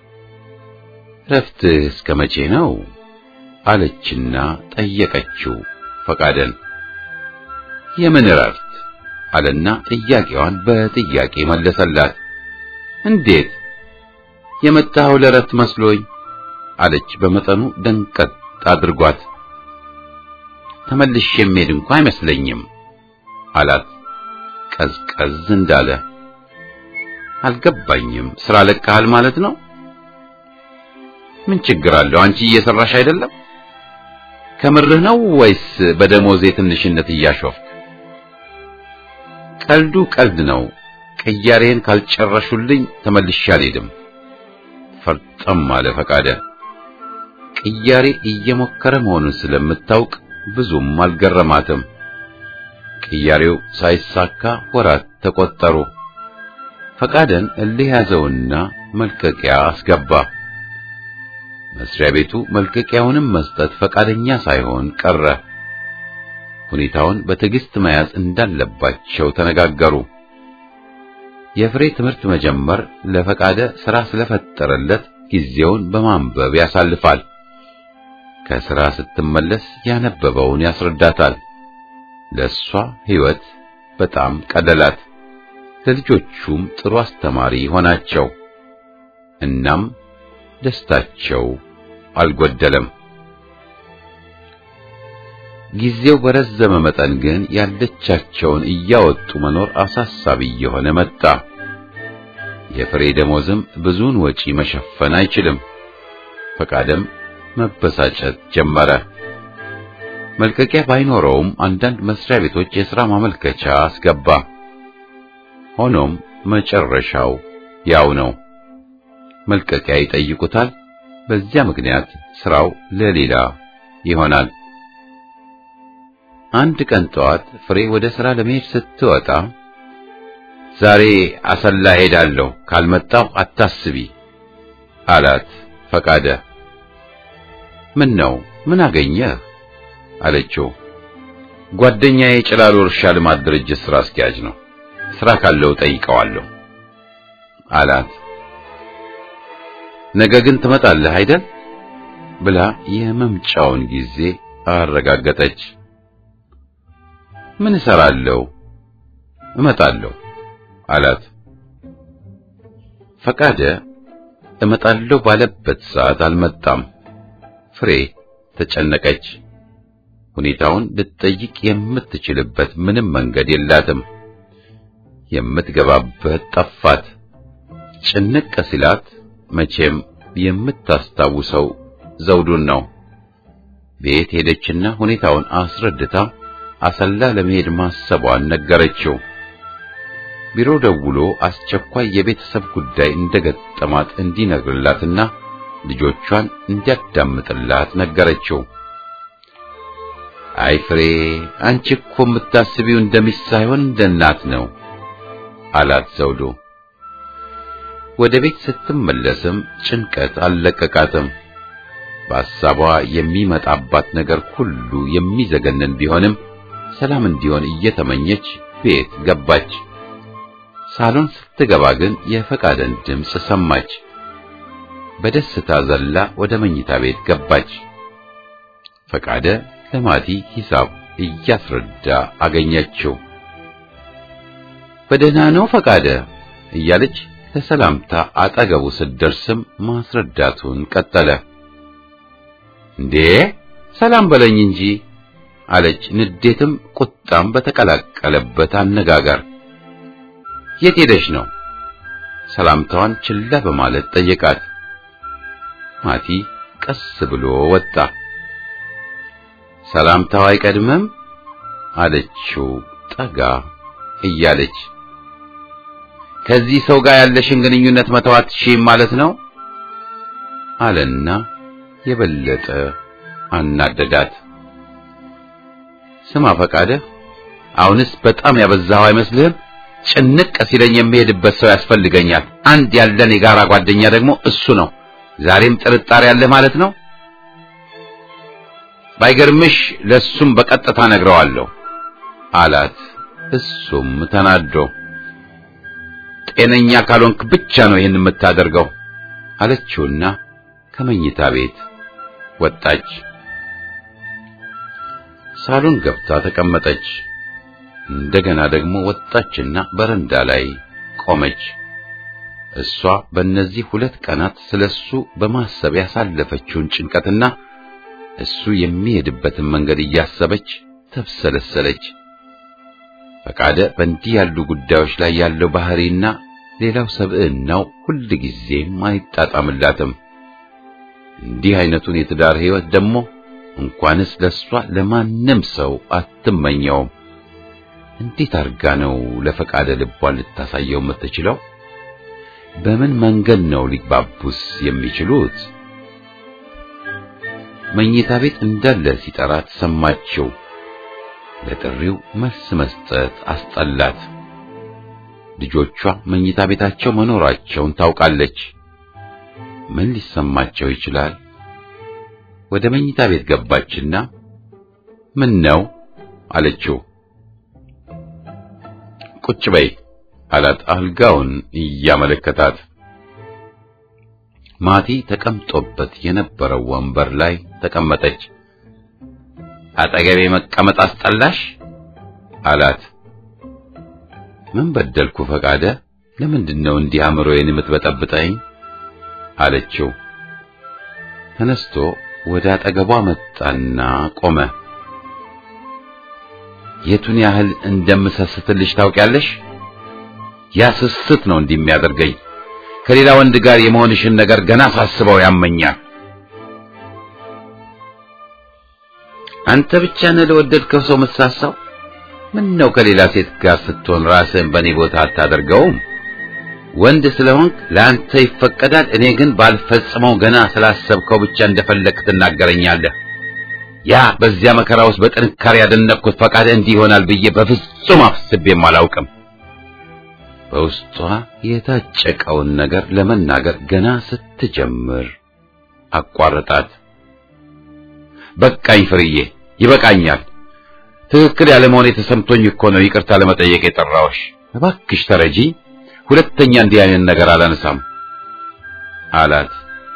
S1: ረፍትህ እስከ መቼ ነው አለችና ጠየቀችው ፈቃደን። የምን እረፍት አለና ጥያቄዋን በጥያቄ መለሰላት። እንዴት የመጣኸው ለእረፍት መስሎኝ አለች በመጠኑ ደንቀጥ አድርጓት። ተመልሼ የምሄድ እንኳ አይመስለኝም አላት ቀዝቀዝ እንዳለ። አልገባኝም። ስራ ለቀሃል ማለት ነው? ምን ችግር አለው? አንቺ እየሰራሽ አይደለም? ከምርህ ነው ወይስ በደሞዜ ትንሽነት እያሾፍክ? ቀልዱ ቀልድ ነው። ቅያሬን ካልጨረሹልኝ ተመልሼ አልሄድም። ፈርጠም አለ ፈቃደ። ቅያሬ እየሞከረ መሆኑን ስለምታውቅ ብዙም አልገረማትም። ቅያሬው ሳይሳካ ወራት ተቆጠሩ። ፈቃደን እልህ ያዘውና መልቀቂያ አስገባ። መስሪያ ቤቱ መልቀቂያውንም መስጠት ፈቃደኛ ሳይሆን ቀረ። ሁኔታውን በትዕግስት መያዝ እንዳለባቸው ተነጋገሩ። የፍሬ ትምህርት መጀመር ለፈቃደ ሥራ ስለፈጠረለት ጊዜውን በማንበብ ያሳልፋል። ከሥራ ስትመለስ ያነበበውን ያስረዳታል። ለእሷ ሕይወት በጣም ቀለላት። ለልጆቹም ጥሩ አስተማሪ ሆናቸው። እናም ደስታቸው አልጎደለም። ጊዜው በረዘመ መጠን ግን ያለቻቸውን እያወጡ መኖር አሳሳቢ እየሆነ መጣ። የፍሬ ደሞዝም ብዙውን ወጪ መሸፈን አይችልም። ፈቃደም መበሳጨት ጀመረ። መልቀቂያ ባይኖረውም አንዳንድ መስሪያ ቤቶች የሥራ ማመልከቻ አስገባ። ሆኖም መጨረሻው ያው ነው። መልቀቂያ ይጠይቁታል። በዚያ ምክንያት ስራው ለሌላ ይሆናል። አንድ ቀን ጠዋት ፍሬ ወደ ሥራ ለመሄድ ስትወጣ ዛሬ አሰላ ሄዳለሁ፣ ካልመጣሁ አታስቢ አላት ፈቃደ። ምን ነው ምን አገኘህ አለችው። ጓደኛዬ ጭላሎ እርሻ ልማት ድርጅት ስራ አስኪያጅ ነው፣ ስራ ካለው ጠይቀዋለሁ አላት። ነገ ግን ትመጣለህ አይደል ብላ የመምጫውን ጊዜ አረጋገጠች። ምን እሰራለሁ? እመጣለሁ አላት። ፈቃደ እመጣለሁ ባለበት ሰዓት አልመጣም። ፍሬ ተጨነቀች። ሁኔታውን ልትጠይቅ የምትችልበት ምንም መንገድ የላትም። የምትገባበት ጠፋት። ጭንቅ ሲላት መቼም የምታስታውሰው ዘውዱን ነው። ቤት ሄደችና ሁኔታውን አስረድታ አሰላ ለመሄድ ማሰቧን ነገረችው። ቢሮ ደውሎ አስቸኳይ የቤተሰብ ጉዳይ እንደገጠማት እንዲነግርላትና ልጆቿን እንዲያዳምጥላት ነገረችው። አይ ፍሬ፣ አንቺ እኮ የምታስቢው እንደሚስት ሳይሆን እንደ እናት ነው አላት ዘውዱ። ወደ ቤት ስትመለስም ጭንቀት አልለቀቃትም። በሐሳቧ የሚመጣባት ነገር ሁሉ የሚዘገንን ቢሆንም ሰላም እንዲሆን እየተመኘች ቤት ገባች። ሳሎን ስትገባ ግን የፈቃደን ድምፅ ሰማች። በደስታ ዘላ ወደ መኝታ ቤት ገባች። ፈቃደ ለማቲ ሂሳብ እያስረዳ አገኘችው። በደህና ነው ፈቃደ እያለች ለሰላምታ አጠገቡ ስትደርስም ማስረዳቱን ቀጠለ። እንዴ ሰላም በለኝ እንጂ አለች፣ ንዴትም ቁጣም በተቀላቀለበት አነጋገር። የት ሄደሽ ነው? ሰላምታዋን ችላ በማለት ጠየቃት። ማቲ ቀስ ብሎ ወጣ። ሰላምታው አይቀድምም አለችው ጠጋ እያለች። ከዚህ ሰው ጋር ያለሽን ግንኙነት መተው አትችይም ማለት ነው አለና የበለጠ አናደዳት። ስማ ፈቃደ፣ አሁንስ በጣም ያበዛኸው አይመስልህም? ጭንቅ ሲለኝ የሚሄድበት ሰው ያስፈልገኛል። አንድ ያለን የጋራ ጓደኛ ደግሞ እሱ ነው። ዛሬም ጥርጣሬ ያለህ ማለት ነው? ባይገርምሽ ለሱም በቀጥታ ነግረዋለሁ አላት። እሱም ተናዶ ጤነኛ ካልሆንክ ብቻ ነው ይህን የምታደርገው አለችውና ከመኝታ ቤት ወጣች። ሳሎን ገብታ ተቀመጠች። እንደገና ደግሞ ወጣችና በረንዳ ላይ ቆመች። እሷ በእነዚህ ሁለት ቀናት ስለሱ በማሰብ ያሳለፈችውን ጭንቀትና እሱ የሚሄድበትን መንገድ እያሰበች ተብሰለሰለች። ፈቃደ በእንዲህ ያሉ ጉዳዮች ላይ ያለው ባህሪና ሌላው ሰብዕናው ሁልጊዜም አይጣጣምላትም። እንዲህ አይነቱን የትዳር ሕይወት ደግሞ እንኳንስ ለሷ ለማንም ሰው አትመኘውም። እንዴት አርጋ ነው ለፈቃደ ልቧን ልታሳየው የምትችለው? በምን መንገድ ነው ሊግባቡስ የሚችሉት? መኝታ ቤት እንዳለ ሲጠራት ሰማችው። ለጥሪው መልስ መስጠት አስጠላት። ልጆቿ መኝታ ቤታቸው መኖራቸውን ታውቃለች። ምን ሊሰማቸው ይችላል? ወደ መኝታ ቤት ገባችና ምን ነው አለችው። ቁጭ በይ አላት አልጋውን እያመለከታት። ማቲ ተቀምጦበት የነበረው ወንበር ላይ ተቀመጠች። አጠገቤ መቀመጥ አስጠላሽ አላት። ምን በደልኩ ፈቃደ? ለምንድን ነው እንዲህ አእምሮዬን የምትበጠብጠኝ? አለችው። ተነስቶ ወደ አጠገቧ መጣና ቆመ። የቱን ያህል እንደምሰስትልሽ ታውቂያለሽ? ያ ስስት ነው እንዲህ የሚያደርገኝ። ከሌላ ወንድ ጋር የመሆንሽን ነገር ገና ሳስበው ያመኛል አንተ ብቻ ነህ ለወደድከው ሰው የምትሳሳው? ምን ነው ከሌላ ሴት ጋር ስትሆን ራስህን በእኔ ቦታ አታደርገውም? ወንድ ስለሆንክ ለአንተ ይፈቀዳል። እኔ ግን ባልፈጽመው ገና ስላሰብከው ብቻ እንደፈለክ ትናገረኛለህ። ያ በዚያ መከራ ውስጥ በጥንካሬ ያደነቅኩት ፈቃድ እንዲህ ይሆናል ብዬ በፍጹም አስቤም አላውቅም። በውስጧ የታጨቀውን ነገር ለመናገር ገና ስትጀምር አቋረጣት። በቃኝ ፍርዬ፣ ይበቃኛል። ትክክል ያለመሆኔ ተሰምቶኝ እኮ ነው ይቅርታ ለመጠየቅ የጠራሁሽ። እባክሽ ተረጂ፣ ሁለተኛ እንዲህ አይነት ነገር አላነሳም አላት።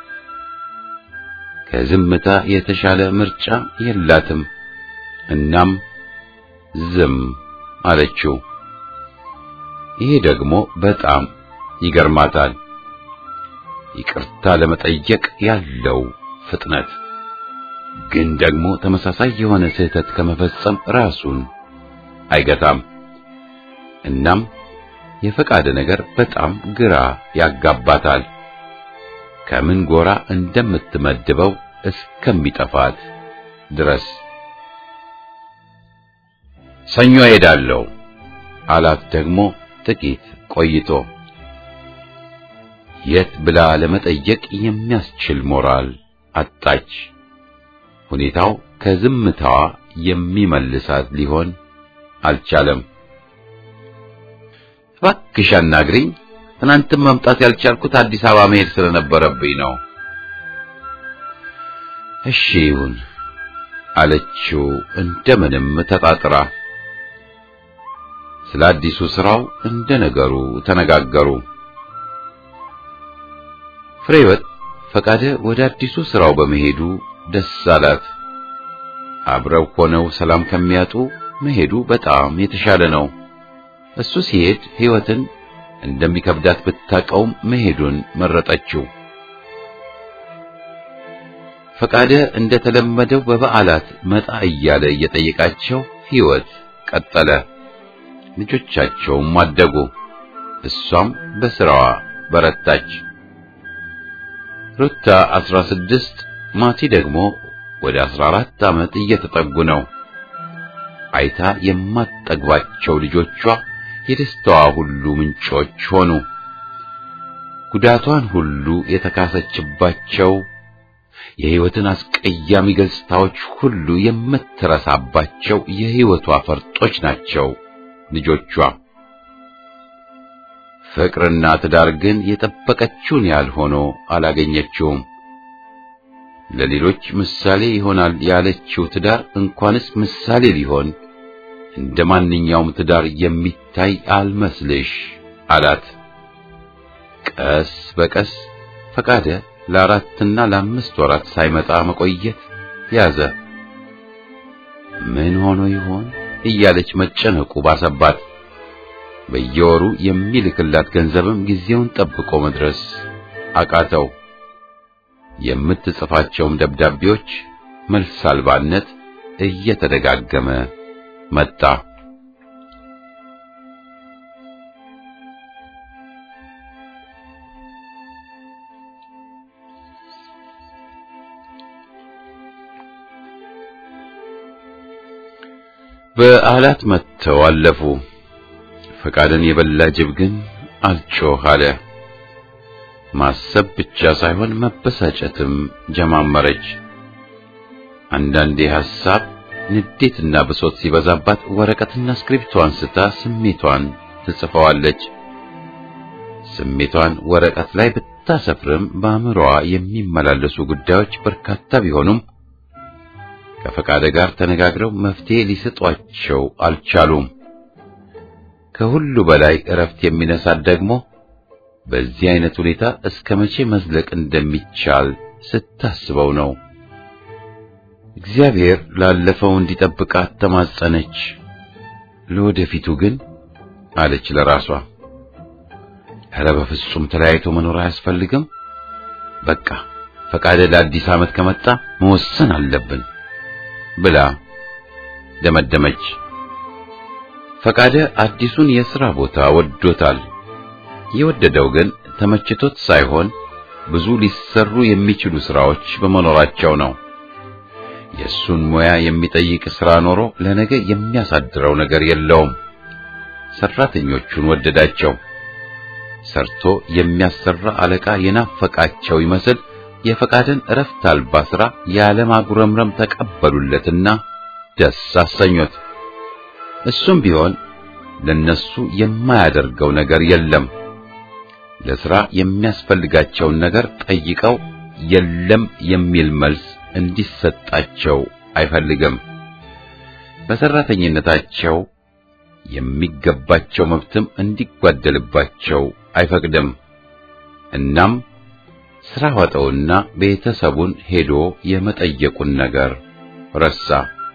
S1: ከዝምታ የተሻለ ምርጫ የላትም። እናም ዝም አለችው። ይሄ ደግሞ በጣም ይገርማታል። ይቅርታ ለመጠየቅ ያለው ፍጥነት ግን ደግሞ ተመሳሳይ የሆነ ስህተት ከመፈጸም ራሱን አይገታም። እናም የፈቃደ ነገር በጣም ግራ ያጋባታል። ከምን ጎራ እንደምትመድበው እስከሚጠፋት ድረስ ሰኞ ሄዳለሁ አላት። ደግሞ ጥቂት ቆይቶ የት ብላ ለመጠየቅ የሚያስችል ሞራል አጣች። ሁኔታው ከዝምታዋ የሚመልሳት ሊሆን አልቻለም። እባክሽ አናግሪኝ፣ ትናንትም መምጣት ያልቻልኩት አዲስ አበባ መሄድ ስለነበረብኝ ነው። እሺ ይሁን አለችው እንደምንም ተጣጥራ። ስለ አዲሱ ስራው እንደ ነገሩ ተነጋገሩ። ፍሬወት ፈቃደ ወደ አዲሱ ስራው በመሄዱ ደስ አላት። አብረው ሆነው ሰላም ከሚያጡ መሄዱ በጣም የተሻለ ነው። እሱ ሲሄድ ሕይወትን እንደሚከብዳት ብታቀውም መሄዱን መረጠችው። ፈቃደ እንደተለመደው በበዓላት መጣ እያለ እየጠየቃቸው ሕይወት ቀጠለ። ልጆቻቸውም አደጉ። እሷም በስራዋ በረታች። ሩታ 16 ማቲ ደግሞ ወደ 14 ዓመት እየተጠጉ ነው። አይታ የማትጠግባቸው ልጆቿ የደስታዋ ሁሉ ምንጮች ሆኑ። ጉዳቷን ሁሉ የተካሰችባቸው የሕይወትን አስቀያሚ ገጽታዎች ሁሉ የምትረሳባቸው የሕይወቷ ፈርጦች ናቸው ልጆቿ። ፍቅርና ትዳር ግን የጠበቀችውን ያህል ሆኖ አላገኘችውም። ለሌሎች ምሳሌ ይሆናል ያለችው ትዳር እንኳንስ ምሳሌ ሊሆን እንደ ማንኛውም ትዳር የሚታይ አልመስልሽ አላት። ቀስ በቀስ ፈቃደ ለአራትና ለአምስት ወራት ሳይመጣ መቆየት ያዘ። ምን ሆኖ ይሆን እያለች መጨነቁ ባሰባት። በየወሩ የሚልክላት ገንዘብም ጊዜውን ጠብቆ መድረስ አቃተው። የምትጽፋቸውም ደብዳቤዎች መልስ አልባነት እየተደጋገመ መጣ። በዓላት መጥተው አለፉ። ፈቃድን የበላ ጅብ ግን አልጮህ አለ። ማሰብ ብቻ ሳይሆን መበሳጨትም ጀማመረች። አንዳንዴ ሐሳብ፣ ንዴትና ብሶት ሲበዛባት ወረቀትና እስክሪብቶ አንስታ ስሜቷን ትጽፈዋለች። ስሜቷን ወረቀት ላይ ብታሰፍርም በአእምሮዋ የሚመላለሱ ጉዳዮች በርካታ ቢሆኑም ከፈቃደ ጋር ተነጋግረው መፍትሄ ሊሰጧቸው አልቻሉም። ከሁሉ በላይ እረፍት የሚነሳት ደግሞ በዚህ አይነት ሁኔታ እስከ መቼ መዝለቅ እንደሚቻል ስታስበው ነው። እግዚአብሔር ላለፈው እንዲጠብቃት ተማጸነች። ለወደፊቱ ግን አለች ለራሷ፣ ኧረ በፍጹም ተለያይቶ መኖር አያስፈልግም። በቃ ፈቃደ ለአዲስ ዓመት ከመጣ መወሰን አለብን ብላ ደመደመች። ፈቃደ አዲሱን የሥራ ቦታ ወዶታል። የወደደው ግን ተመችቶት ሳይሆን ብዙ ሊሰሩ የሚችሉ ሥራዎች በመኖራቸው ነው። የእሱን ሙያ የሚጠይቅ ሥራ ኖሮ ለነገ የሚያሳድረው ነገር የለውም። ሰራተኞቹን ወደዳቸው። ሰርቶ የሚያሰራ አለቃ የናፈቃቸው ይመስል የፈቃድን እረፍት አልባ ሥራ ያለማጉረምረም ተቀበሉለትና ደስ አሰኙት። እሱም ቢሆን ለነሱ የማያደርገው ነገር የለም። ለሥራ የሚያስፈልጋቸውን ነገር ጠይቀው የለም የሚል መልስ እንዲሰጣቸው አይፈልግም። በሰራተኝነታቸው የሚገባቸው መብትም እንዲጓደልባቸው አይፈቅድም። እናም ሥራ ዋጠውና ቤተሰቡን ሄዶ የመጠየቁን ነገር ረሳ።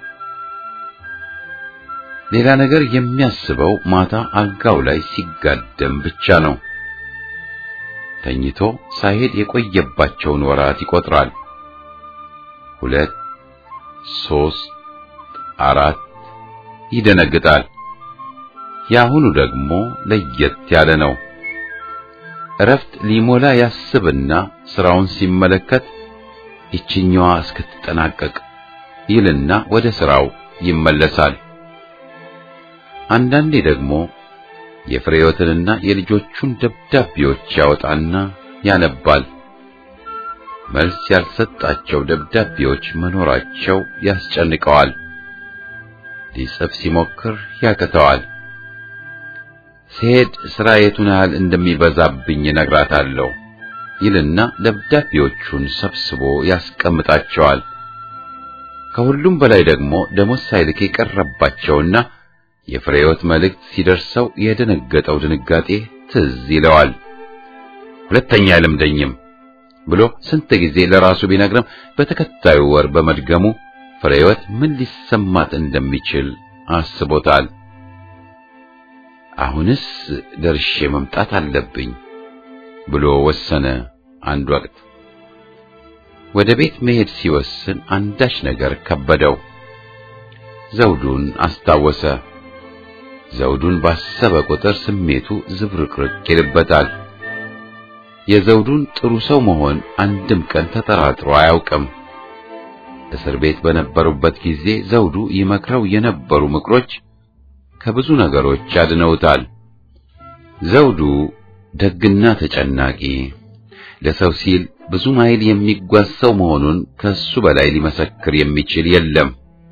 S1: ሌላ ነገር የሚያስበው ማታ አልጋው ላይ ሲጋደም ብቻ ነው። ተኝቶ ሳይሄድ የቆየባቸውን ወራት ይቆጥራል። ሁለት፣ ሦስት፣ አራት ይደነግጣል። የአሁኑ ደግሞ ለየት ያለ ነው። እረፍት ሊሞላ ያስብና ስራውን ሲመለከት ይችኛዋ እስክትጠናቀቅ ይልና ወደ ስራው ይመለሳል። አንዳንዴ ደግሞ የፍሬዮትንና የልጆቹን ደብዳቤዎች ያወጣና ያነባል። መልስ ያልሰጣቸው ደብዳቤዎች መኖራቸው ያስጨንቀዋል። ሊጽፍ ሲሞክር ያቅተዋል። ሲሄድ ስራ የቱን ያህል እንደሚበዛብኝ እነግራታለሁ ይልና ደብዳቤዎቹን ሰብስቦ ያስቀምጣቸዋል። ከሁሉም በላይ ደግሞ ደሞዝ ሳይልክ የቀረባቸውና የፍሬዮት መልእክት ሲደርሰው የደነገጠው ድንጋጤ ትዝ ይለዋል። ሁለተኛ አይለምደኝም ብሎ ስንት ጊዜ ለራሱ ቢነግርም በተከታዩ ወር በመድገሙ ፍሬዮት ምን ሊሰማት እንደሚችል አስቦታል። አሁንስ ደርሼ መምጣት አለብኝ ብሎ ወሰነ። አንድ ወቅት ወደ ቤት መሄድ ሲወስን አንዳች ነገር ከበደው። ዘውዱን አስታወሰ። ዘውዱን ባሰበ ቁጥር ስሜቱ ዝብርቅርቅ ይልበታል። የዘውዱን ጥሩ ሰው መሆን አንድም ቀን ተጠራጥሮ አያውቅም። እስር ቤት በነበሩበት ጊዜ ዘውዱ ይመክረው የነበሩ ምክሮች ከብዙ ነገሮች አድነውታል። ዘውዱ ደግና ተጨናቂ፣ ለሰው ሲል ብዙ ማይል የሚጓዝ ሰው መሆኑን ከሱ በላይ ሊመሰክር የሚችል የለም።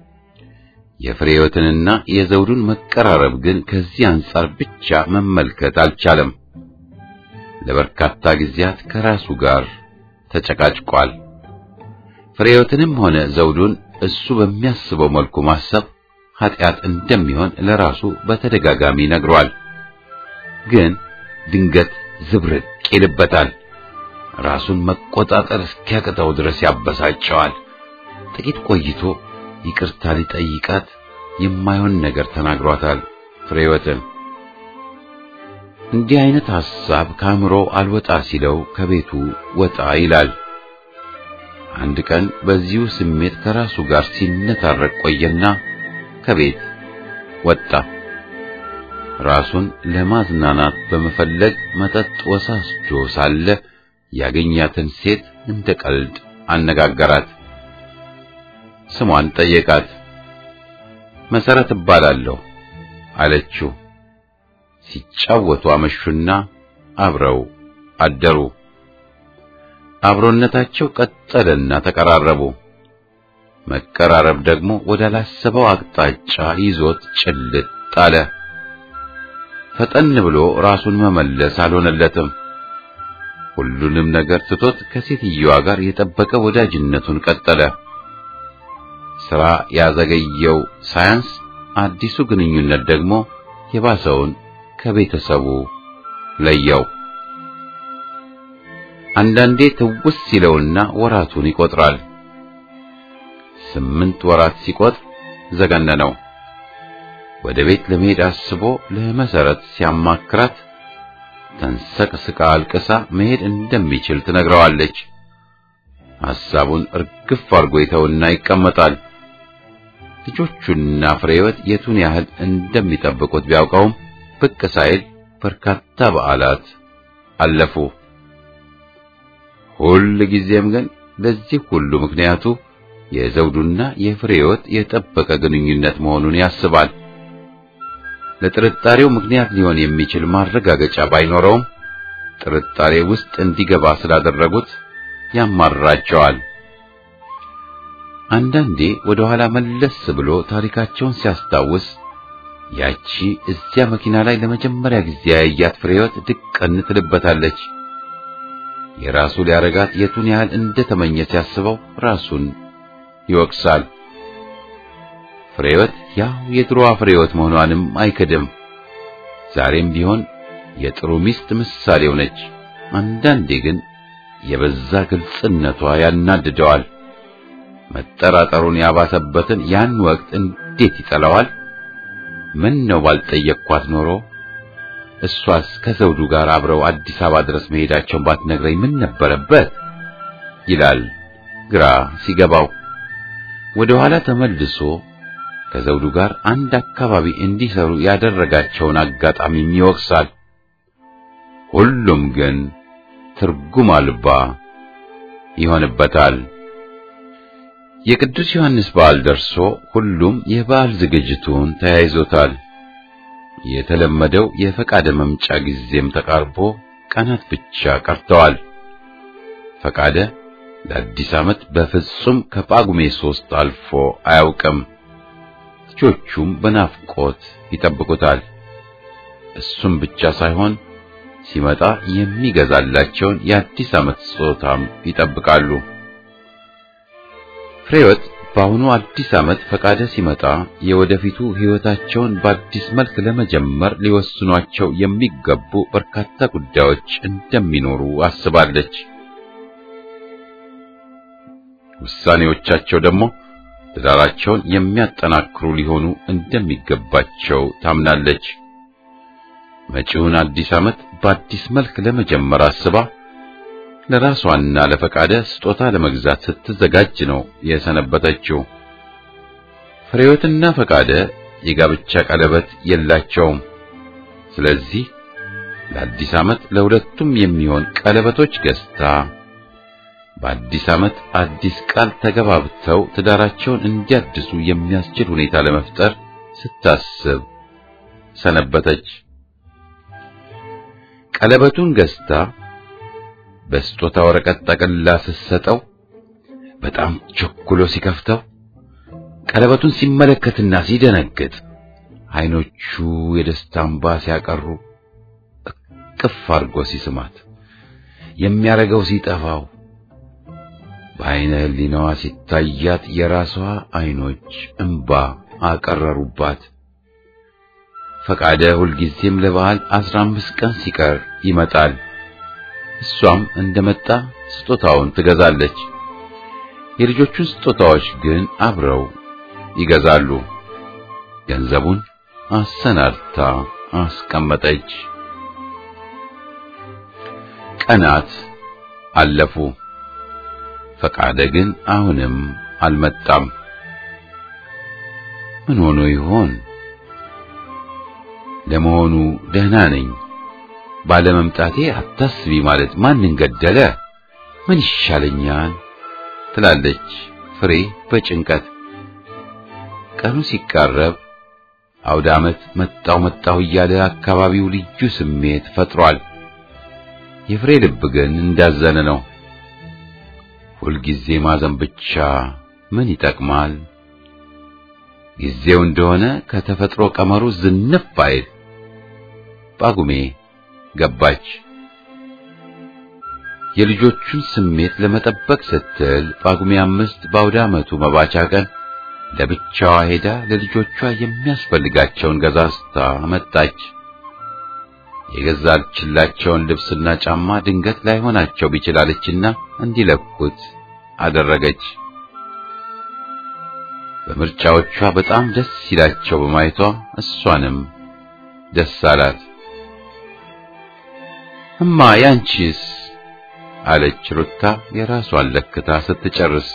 S1: የፍሬዮትንና የዘውዱን መቀራረብ ግን ከዚህ አንጻር ብቻ መመልከት አልቻለም። ለበርካታ ጊዜያት ከራሱ ጋር ተጨቃጭቋል። ፍሬዮትንም ሆነ ዘውዱን እሱ በሚያስበው መልኩ ማሰብ ኃጢአት እንደሚሆን ለራሱ በተደጋጋሚ ነግሯል። ግን ድንገት ዝብርቅ ይልበታል። ራሱን መቆጣጠር እስኪያቅተው ድረስ ያበሳጨዋል። ጥቂት ቆይቶ ይቅርታ ሊጠይቃት የማይሆን ነገር ተናግሯታል ፍሬወትን። እንዲህ አይነት ሐሳብ ከአእምሮ አልወጣ ሲለው ከቤቱ ወጣ ይላል። አንድ ቀን በዚሁ ስሜት ከራሱ ጋር ሲነታረቅ ቆየና ከቤት ወጣ። ራሱን ለማዝናናት በመፈለግ መጠጥ ወሳስጆ ሳለ ያገኛትን ሴት እንደ ቀልድ አነጋገራት። ስሟን ጠየቃት። መሰረት እባላለሁ አለችው። ሲጫወቱ አመሹና አብረው አደሩ። አብሮነታቸው ቀጠለና ተቀራረቡ። መቀራረብ ደግሞ ወዳላሰበው አቅጣጫ ይዞት ጭልጥ አለ። ፈጠን ብሎ ራሱን መመለስ አልሆነለትም። ሁሉንም ነገር ትቶት ከሴትየዋ ጋር የጠበቀ ወዳጅነቱን ቀጠለ። ሥራ ያዘገየው ሳያንስ አዲሱ ግንኙነት ደግሞ የባሰውን ከቤተሰቡ ለየው። አንዳንዴ ትውስ ሲለውና ወራቱን ይቆጥራል። ስምንት ወራት ሲቆጥር ዘገነነው። ወደ ቤት ለመሄድ አስቦ ለመሰረት ሲያማክራት ተንሰቅስቃ አልቅሳ መሄድ እንደሚችል ትነግረዋለች። ሐሳቡን እርግፍ አድርጎ ይተውና ይቀመጣል። ልጆቹና ፍሬወት የቱን ያህል እንደሚጠብቁት ቢያውቀውም ብቅ ሳይል በርካታ በዓላት አለፉ። ሁል ጊዜም ግን ለዚህ ሁሉ ምክንያቱ የዘውዱና የፍሬህይወት የጠበቀ ግንኙነት መሆኑን ያስባል። ለጥርጣሬው ምክንያት ሊሆን የሚችል ማረጋገጫ ባይኖረውም ጥርጣሬ ውስጥ እንዲገባ ስላደረጉት ያማርራቸዋል። አንዳንዴ ወደ ኋላ መለስ ብሎ ታሪካቸውን ሲያስታውስ ያቺ እዚያ መኪና ላይ ለመጀመሪያ ጊዜ ያያት ፍሬህይወት ድቅን ትልበታለች። የራሱ ሊያረጋት የቱን ያህል እንደተመኘ ሲያስበው ራሱን ይወቅሳል። ፍሬህይወት ያው የድሮዋ ፍሬህይወት መሆኗንም አይክድም። ዛሬም ቢሆን የጥሩ ሚስት ምሳሌው ነች። አንዳንዴ ግን የበዛ ግልጽነቷ ያናድደዋል። መጠራጠሩን ያባሰበትን ያን ወቅት እንዴት ይጠላዋል? ምን ነው ባልጠየቅኳት ኖሮ እሷስ ከዘውዱ ጋር አብረው አዲስ አበባ ድረስ መሄዳቸውን ባትነግረኝ ምን ነበረበት? ይላል ግራ ሲገባው። ወደ ኋላ ተመልሶ ከዘውዱ ጋር አንድ አካባቢ እንዲሰሩ ያደረጋቸውን አጋጣሚም ይወቅሳል። ሁሉም ግን ትርጉም አልባ ይሆንበታል። የቅዱስ ዮሐንስ በዓል ደርሶ ሁሉም የበዓል ዝግጅቱን ተያይዞታል። የተለመደው የፈቃደ መምጫ ጊዜም ተቃርቦ ቀናት ብቻ ቀርተዋል። ፈቃደ ለአዲስ ዓመት በፍጹም ከጳጉሜ ሶስት አልፎ አያውቅም። ልጆቹም በናፍቆት ይጠብቁታል። እሱም ብቻ ሳይሆን ሲመጣ የሚገዛላቸውን የአዲስ ዓመት ስጦታም ይጠብቃሉ። ፍሬህይወት በአሁኑ አዲስ ዓመት ፈቃደ ሲመጣ የወደፊቱ ሕይወታቸውን በአዲስ መልክ ለመጀመር ሊወስኗቸው የሚገቡ በርካታ ጉዳዮች እንደሚኖሩ አስባለች። ውሳኔዎቻቸው ደግሞ ትዳራቸውን የሚያጠናክሩ ሊሆኑ እንደሚገባቸው ታምናለች። መጪውን አዲስ ዓመት በአዲስ መልክ ለመጀመር አስባ ለራሷና ለፈቃደ ስጦታ ለመግዛት ስትዘጋጅ ነው የሰነበተችው። ፍሬህይወትና ፈቃደ የጋብቻ ቀለበት የላቸውም። ስለዚህ ለአዲስ ዓመት ለሁለቱም የሚሆን ቀለበቶች ገዝታ በአዲስ ዓመት አዲስ ቃል ተገባብተው ትዳራቸውን እንዲያድሱ የሚያስችል ሁኔታ ለመፍጠር ስታስብ ሰነበተች። ቀለበቱን ገዝታ በስጦታ ወረቀት ጠቅልላ ስትሰጠው በጣም ቸኩሎ ሲከፍተው ቀለበቱን ሲመለከትና ሲደነግጥ ዓይኖቹ የደስታ እንባ ሲያቀሩ እቅፍ አድርጎ ሲስማት የሚያረገው ሲጠፋው በዓይነ ሕሊናዋ ሲታያት የራሷ ዓይኖች እንባ አቀረሩባት። ፈቃደ ሁልጊዜም ለበዓል አስራ አምስት ቀን ሲቀር ይመጣል። እሷም እንደመጣ ስጦታውን ትገዛለች። የልጆቹን ስጦታዎች ግን አብረው ይገዛሉ። ገንዘቡን አሰናድታ አስቀመጠች። ቀናት አለፉ። ፈቃደ ግን አሁንም አልመጣም። ምን ሆኖ ይሆን? ለመሆኑ ደህና ነኝ ባለመምጣቴ አታስቢ ማለት ማንን ገደለ? ምን ይሻለኛል? ትላለች ፍሬ በጭንቀት። ቀኑ ሲቃረብ አውደ ዓመት መጣው መጣሁ እያለ አካባቢው ልዩ ስሜት ፈጥሯል። የፍሬ ልብ ግን እንዳዘነ ነው። ሁልጊዜ ማዘን ብቻ ምን ይጠቅማል? ጊዜው እንደሆነ ከተፈጥሮ ቀመሩ ዝንፍ አይል። ጳጉሜ ገባች። የልጆቹን ስሜት ለመጠበቅ ስትል ጳጉሜ አምስት በአውደ ዓመቱ መባቻ ቀን ለብቻዋ ሄዳ ለልጆቿ የሚያስፈልጋቸውን ገዛዝታ መጣች። የገዛችላቸውን ልብስና ጫማ ድንገት ላይሆናቸው ቢችላለችና እንዲለኩት አደረገች። በምርጫዎቿ በጣም ደስ ሲላቸው በማየቷ እሷንም ደስ አላት። እማ ያንቺስ? አለች ሩታ የራሷን ለክታ ስትጨርስ።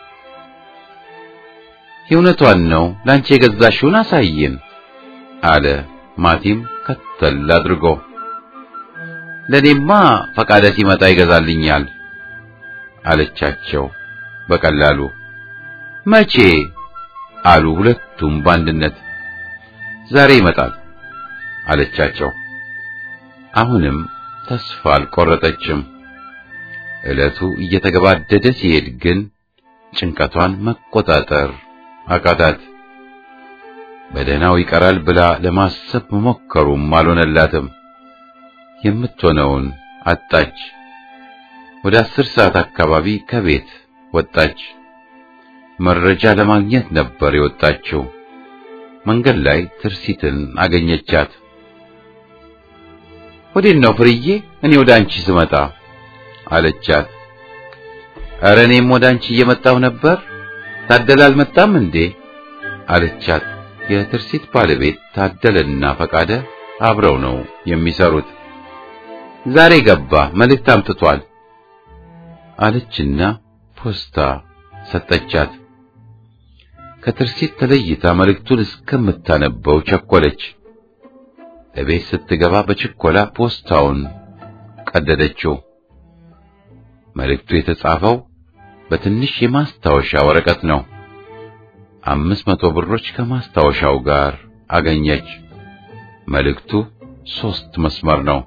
S1: የእውነቷን ነው ላንቺ የገዛሽውን አሳይን አለ ማቲም ከተል አድርጎ። ለኔማ ፈቃደ ሲመጣ ይገዛልኛል አለቻቸው በቀላሉ። መቼ አሉ ሁለቱም በአንድነት። ዛሬ ይመጣል አለቻቸው። አሁንም ተስፋ አልቆረጠችም። ዕለቱ እየተገባደደ ሲሄድ ግን ጭንቀቷን መቆጣጠር አቃታት። በደህናው ይቀራል ብላ ለማሰብ መሞከሩም አልሆነላትም። የምትሆነውን አጣች። ወደ አስር ሰዓት አካባቢ ከቤት ወጣች። መረጃ ለማግኘት ነበር የወጣችው። መንገድ ላይ ትርሲትን አገኘቻት። ወዴት ነው ፍርዬ? እኔ ወደ አንቺ ስመጣ አለቻት። ኧረ እኔም ወደ አንቺ እየመጣሁ ነበር። ታደለ አልመጣም እንዴ? አለቻት። የትርሲት ባለቤት ታደለና ፈቃደ አብረው ነው የሚሰሩት። ዛሬ ገባ፣ መልእክት አምጥቷል አለችና ፖስታ ሰጠቻት። ከትርሲት ተለይታ መልእክቱን እስከምታነበው ቸኮለች። እቤት ስትገባ በችኮላ ፖስታውን ቀደደችው። መልእክቱ የተጻፈው በትንሽ የማስታወሻ ወረቀት ነው። አምስት መቶ ብሮች ከማስታወሻው ጋር አገኘች። መልእክቱ ሶስት መስመር ነው።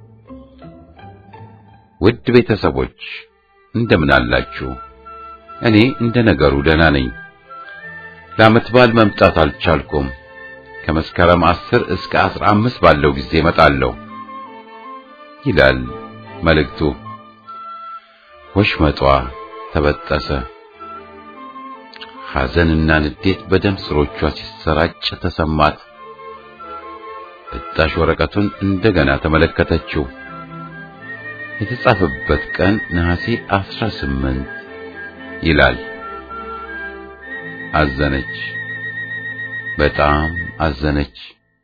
S1: ውድ ቤተሰቦች እንደምን አላችሁ? እኔ እንደ ነገሩ ደህና ነኝ። ለዓመት በዓል መምጣት አልቻልኩም። ከመስከረም አስር እስከ አስራ አምስት ባለው ጊዜ እመጣለሁ ይላል መልእክቱ። ወሽመጧ ተበጠሰ። ሐዘንና ንዴት በደም ስሮቿ ሲሰራጭ ተሰማት። ብጣሽ ወረቀቱን እንደገና ተመለከተችው። የተጻፈበት ቀን ነሐሴ አስራ ስምንት ይላል። አዘነች፣ በጣም አዘነች።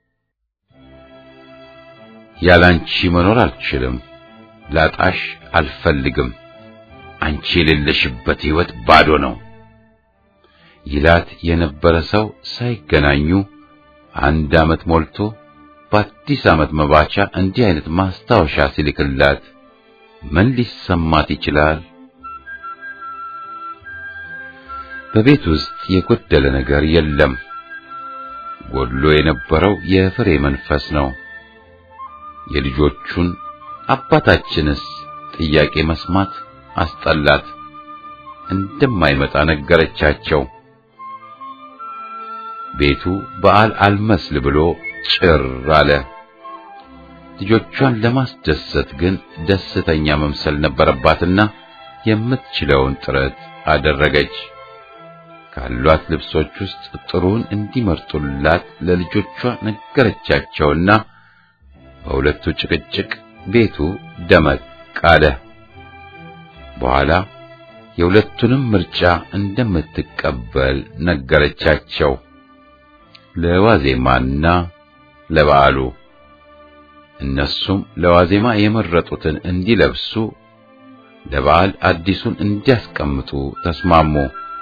S1: ያላንቺ መኖር አልችልም፣ ላጣሽ አልፈልግም፣ አንቺ የሌለሽበት ሕይወት ባዶ ነው ይላት የነበረ ሰው ሳይገናኙ አንድ ዓመት ሞልቶ በአዲስ ዓመት መባቻ እንዲህ አይነት ማስታወሻ ሲልክላት ምን ሊሰማት ይችላል? በቤት ውስጥ የጎደለ ነገር የለም። ጎድሎ የነበረው የፍሬ መንፈስ ነው። የልጆቹን አባታችንስ ጥያቄ መስማት አስጠላት። እንደማይመጣ ነገረቻቸው። ቤቱ በዓል አልመስል ብሎ ጭር አለ። ልጆቿን ለማስደሰት ግን ደስተኛ መምሰል ነበረባትና የምትችለውን ጥረት አደረገች። ካሏት ልብሶች ውስጥ ጥሩን እንዲመርጡላት ለልጆቿ ነገረቻቸውና በሁለቱ ጭቅጭቅ ቤቱ ደመቅ አለ። በኋላ የሁለቱንም ምርጫ እንደምትቀበል ነገረቻቸው። ለዋዜማና ለበዓሉ እነሱም ለዋዜማ የመረጡትን እንዲለብሱ ለበዓል አዲሱን እንዲያስቀምጡ ተስማሙ።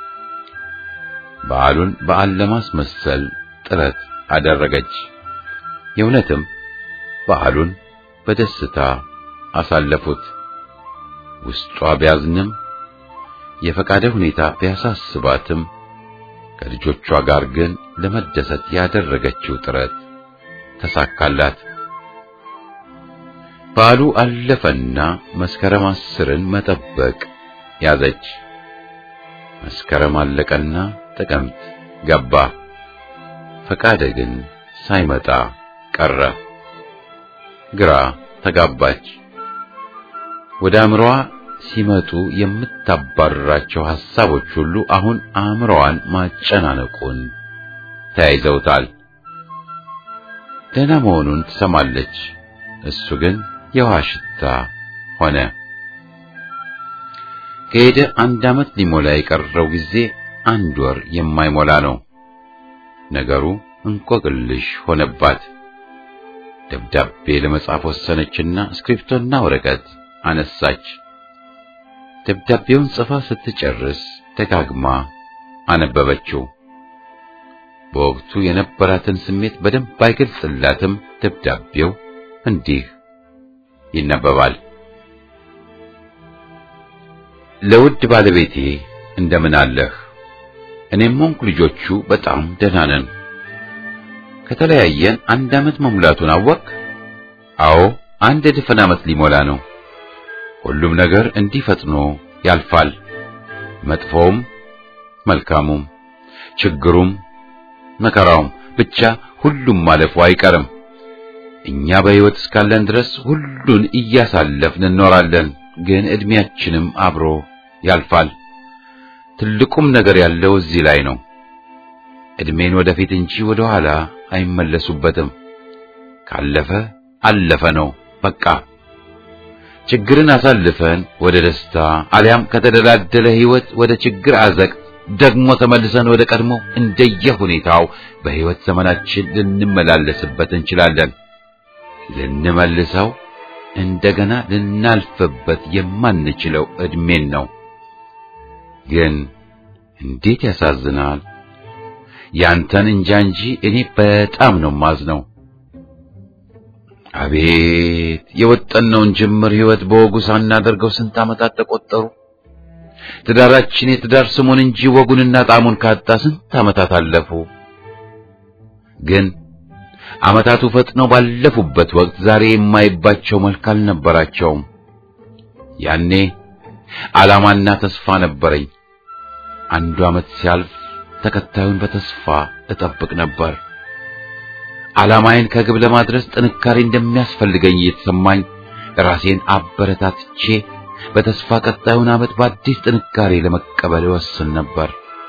S1: በዓሉን በዓል ለማስመሰል ጥረት አደረገች። የእውነትም በዓሉን በደስታ አሳለፉት። ውስጧ ቢያዝንም የፈቃደ ሁኔታ ቢያሳስባትም ከልጆቿ ጋር ግን ለመደሰት ያደረገችው ጥረት ተሳካላት። በዓሉ አለፈና መስከረም አስርን መጠበቅ ያዘች። መስከረም አለቀና ጥቅምት ገባ። ፈቃደ ግን ሳይመጣ ቀረ። ግራ ተጋባች። ወደ አእምሮዋ ሲመጡ የምታባርራቸው ሐሳቦች ሁሉ አሁን አእምሮዋን ማጨናነቁን ተያይዘውታል። ደህና መሆኑን ትሰማለች። እሱ ግን የውሃ ሽታ ሆነ። ከሄደ አንድ ዓመት ሊሞላ የቀረው ጊዜ አንድ ወር የማይሞላ ነው። ነገሩ እንቆቅልሽ ሆነባት። ደብዳቤ ለመጻፍ ወሰነችና እስክሪፕቶና ወረቀት አነሳች። ደብዳቤውን ጽፋ ስትጨርስ ደጋግማ አነበበችው። በወቅቱ የነበራትን ስሜት በደንብ አይገልጽላትም። ደብዳቤው እንዲህ ይነበባል። ለውድ ባለቤቴ እንደምን አለህ? እኔም ሆንኩ ልጆቹ በጣም ደህና ነን። ከተለያየን አንድ ዓመት መሙላቱን አወቅ? አዎ አንድ ድፍን ዓመት ሊሞላ ነው። ሁሉም ነገር እንዲህ ፈጥኖ ያልፋል። መጥፎውም፣ መልካሙም፣ ችግሩም፣ መከራውም ብቻ ሁሉም ማለፉ አይቀርም። እኛ በሕይወት እስካለን ድረስ ሁሉን እያሳለፍን እንኖራለን። ግን ዕድሜያችንም አብሮ ያልፋል። ትልቁም ነገር ያለው እዚህ ላይ ነው። ዕድሜን ወደፊት እንጂ ወደ ኋላ አይመለሱበትም። ካለፈ አለፈ ነው በቃ። ችግርን አሳልፈን ወደ ደስታ አሊያም ከተደላደለ ሕይወት ወደ ችግር አዘቅት ደግሞ ተመልሰን ወደ ቀድሞ እንደየ ሁኔታው በሕይወት ዘመናችን ልንመላለስበት እንችላለን። ልንመልሰው እንደገና ልናልፍበት የማንችለው ዕድሜን ነው። ግን እንዴት ያሳዝናል! ያንተን እንጃ እንጂ እኔ በጣም ነው ማዝነው። አቤት የወጠነውን ጅምር ሕይወት በወጉ ሳናደርገው ስንት ዓመታት ተቆጠሩ። ትዳራችን የትዳር ስሙን እንጂ ወጉንና ጣዕሙን ካጣ ስንት ዓመታት አለፉ። ግን ዓመታቱ ፈጥነው ባለፉበት ወቅት ዛሬ የማይባቸው መልክ አልነበራቸውም። ያኔ ዓላማና ተስፋ ነበረኝ። አንዱ ዓመት ሲያልፍ ተከታዩን በተስፋ እጠብቅ ነበር። ዓላማዬን ከግብ ለማድረስ ጥንካሬ እንደሚያስፈልገኝ እየተሰማኝ ራሴን አበረታትቼ በተስፋ ቀጣዩን ዓመት በአዲስ ጥንካሬ ለመቀበል እወስን ነበር።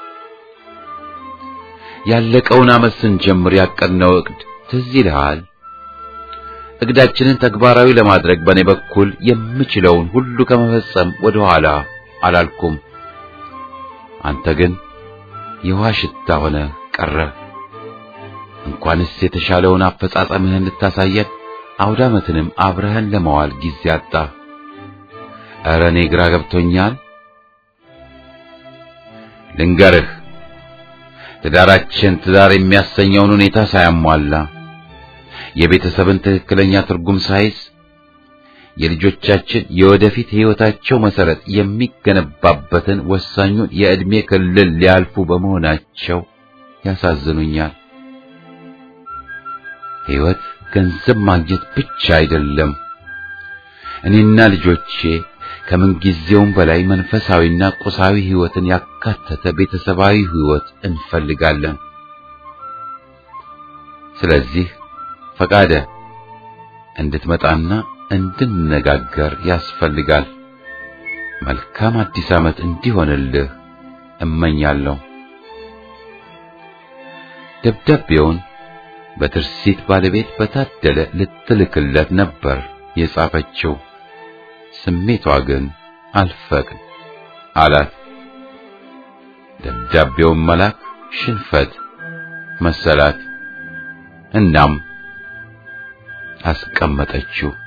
S1: ያለቀውን ዓመት ስንጀምር ያቀድነው ዕቅድ ትዝ ይልሃል? እቅዳችንን ተግባራዊ ለማድረግ በእኔ በኩል የምችለውን ሁሉ ከመፈጸም ወደ ኋላ አላልኩም። አንተ ግን የውሃ ሽታ ሆነ ቀረ። እንኳንስ የተሻለውን አፈጻጸምህን ልታሳየን አውደ ዓመትንም አብረህን ለመዋል ጊዜ አጣ። ኧረ እኔ ግራ ገብቶኛል። ልንገርህ፣ ትዳራችን ትዳር የሚያሰኘውን ሁኔታ ሳያሟላ የቤተሰብን ትክክለኛ ትርጉም ሳይዝ የልጆቻችን የወደፊት ሕይወታቸው መሰረት የሚገነባበትን ወሳኙን የዕድሜ ክልል ሊያልፉ በመሆናቸው ያሳዝኑኛል። ሕይወት ገንዘብ ማግኘት ብቻ አይደለም። እኔና ልጆቼ ከምንጊዜውም በላይ መንፈሳዊና ቁሳዊ ሕይወትን ያካተተ ቤተሰባዊ ሕይወት እንፈልጋለን። ስለዚህ ፈቃደ እንድትመጣና እንድንነጋገር ያስፈልጋል። መልካም አዲስ ዓመት እንዲሆንልህ እመኛለሁ። ደብዳቤውን በትርሲት ባለቤት በታደለ ልትልክለት ነበር የጻፈችው። ስሜቷ ግን አልፈቅድ አላት። ደብዳቤውን መላክ ሽንፈት መሰላት። እናም አስቀመጠችው።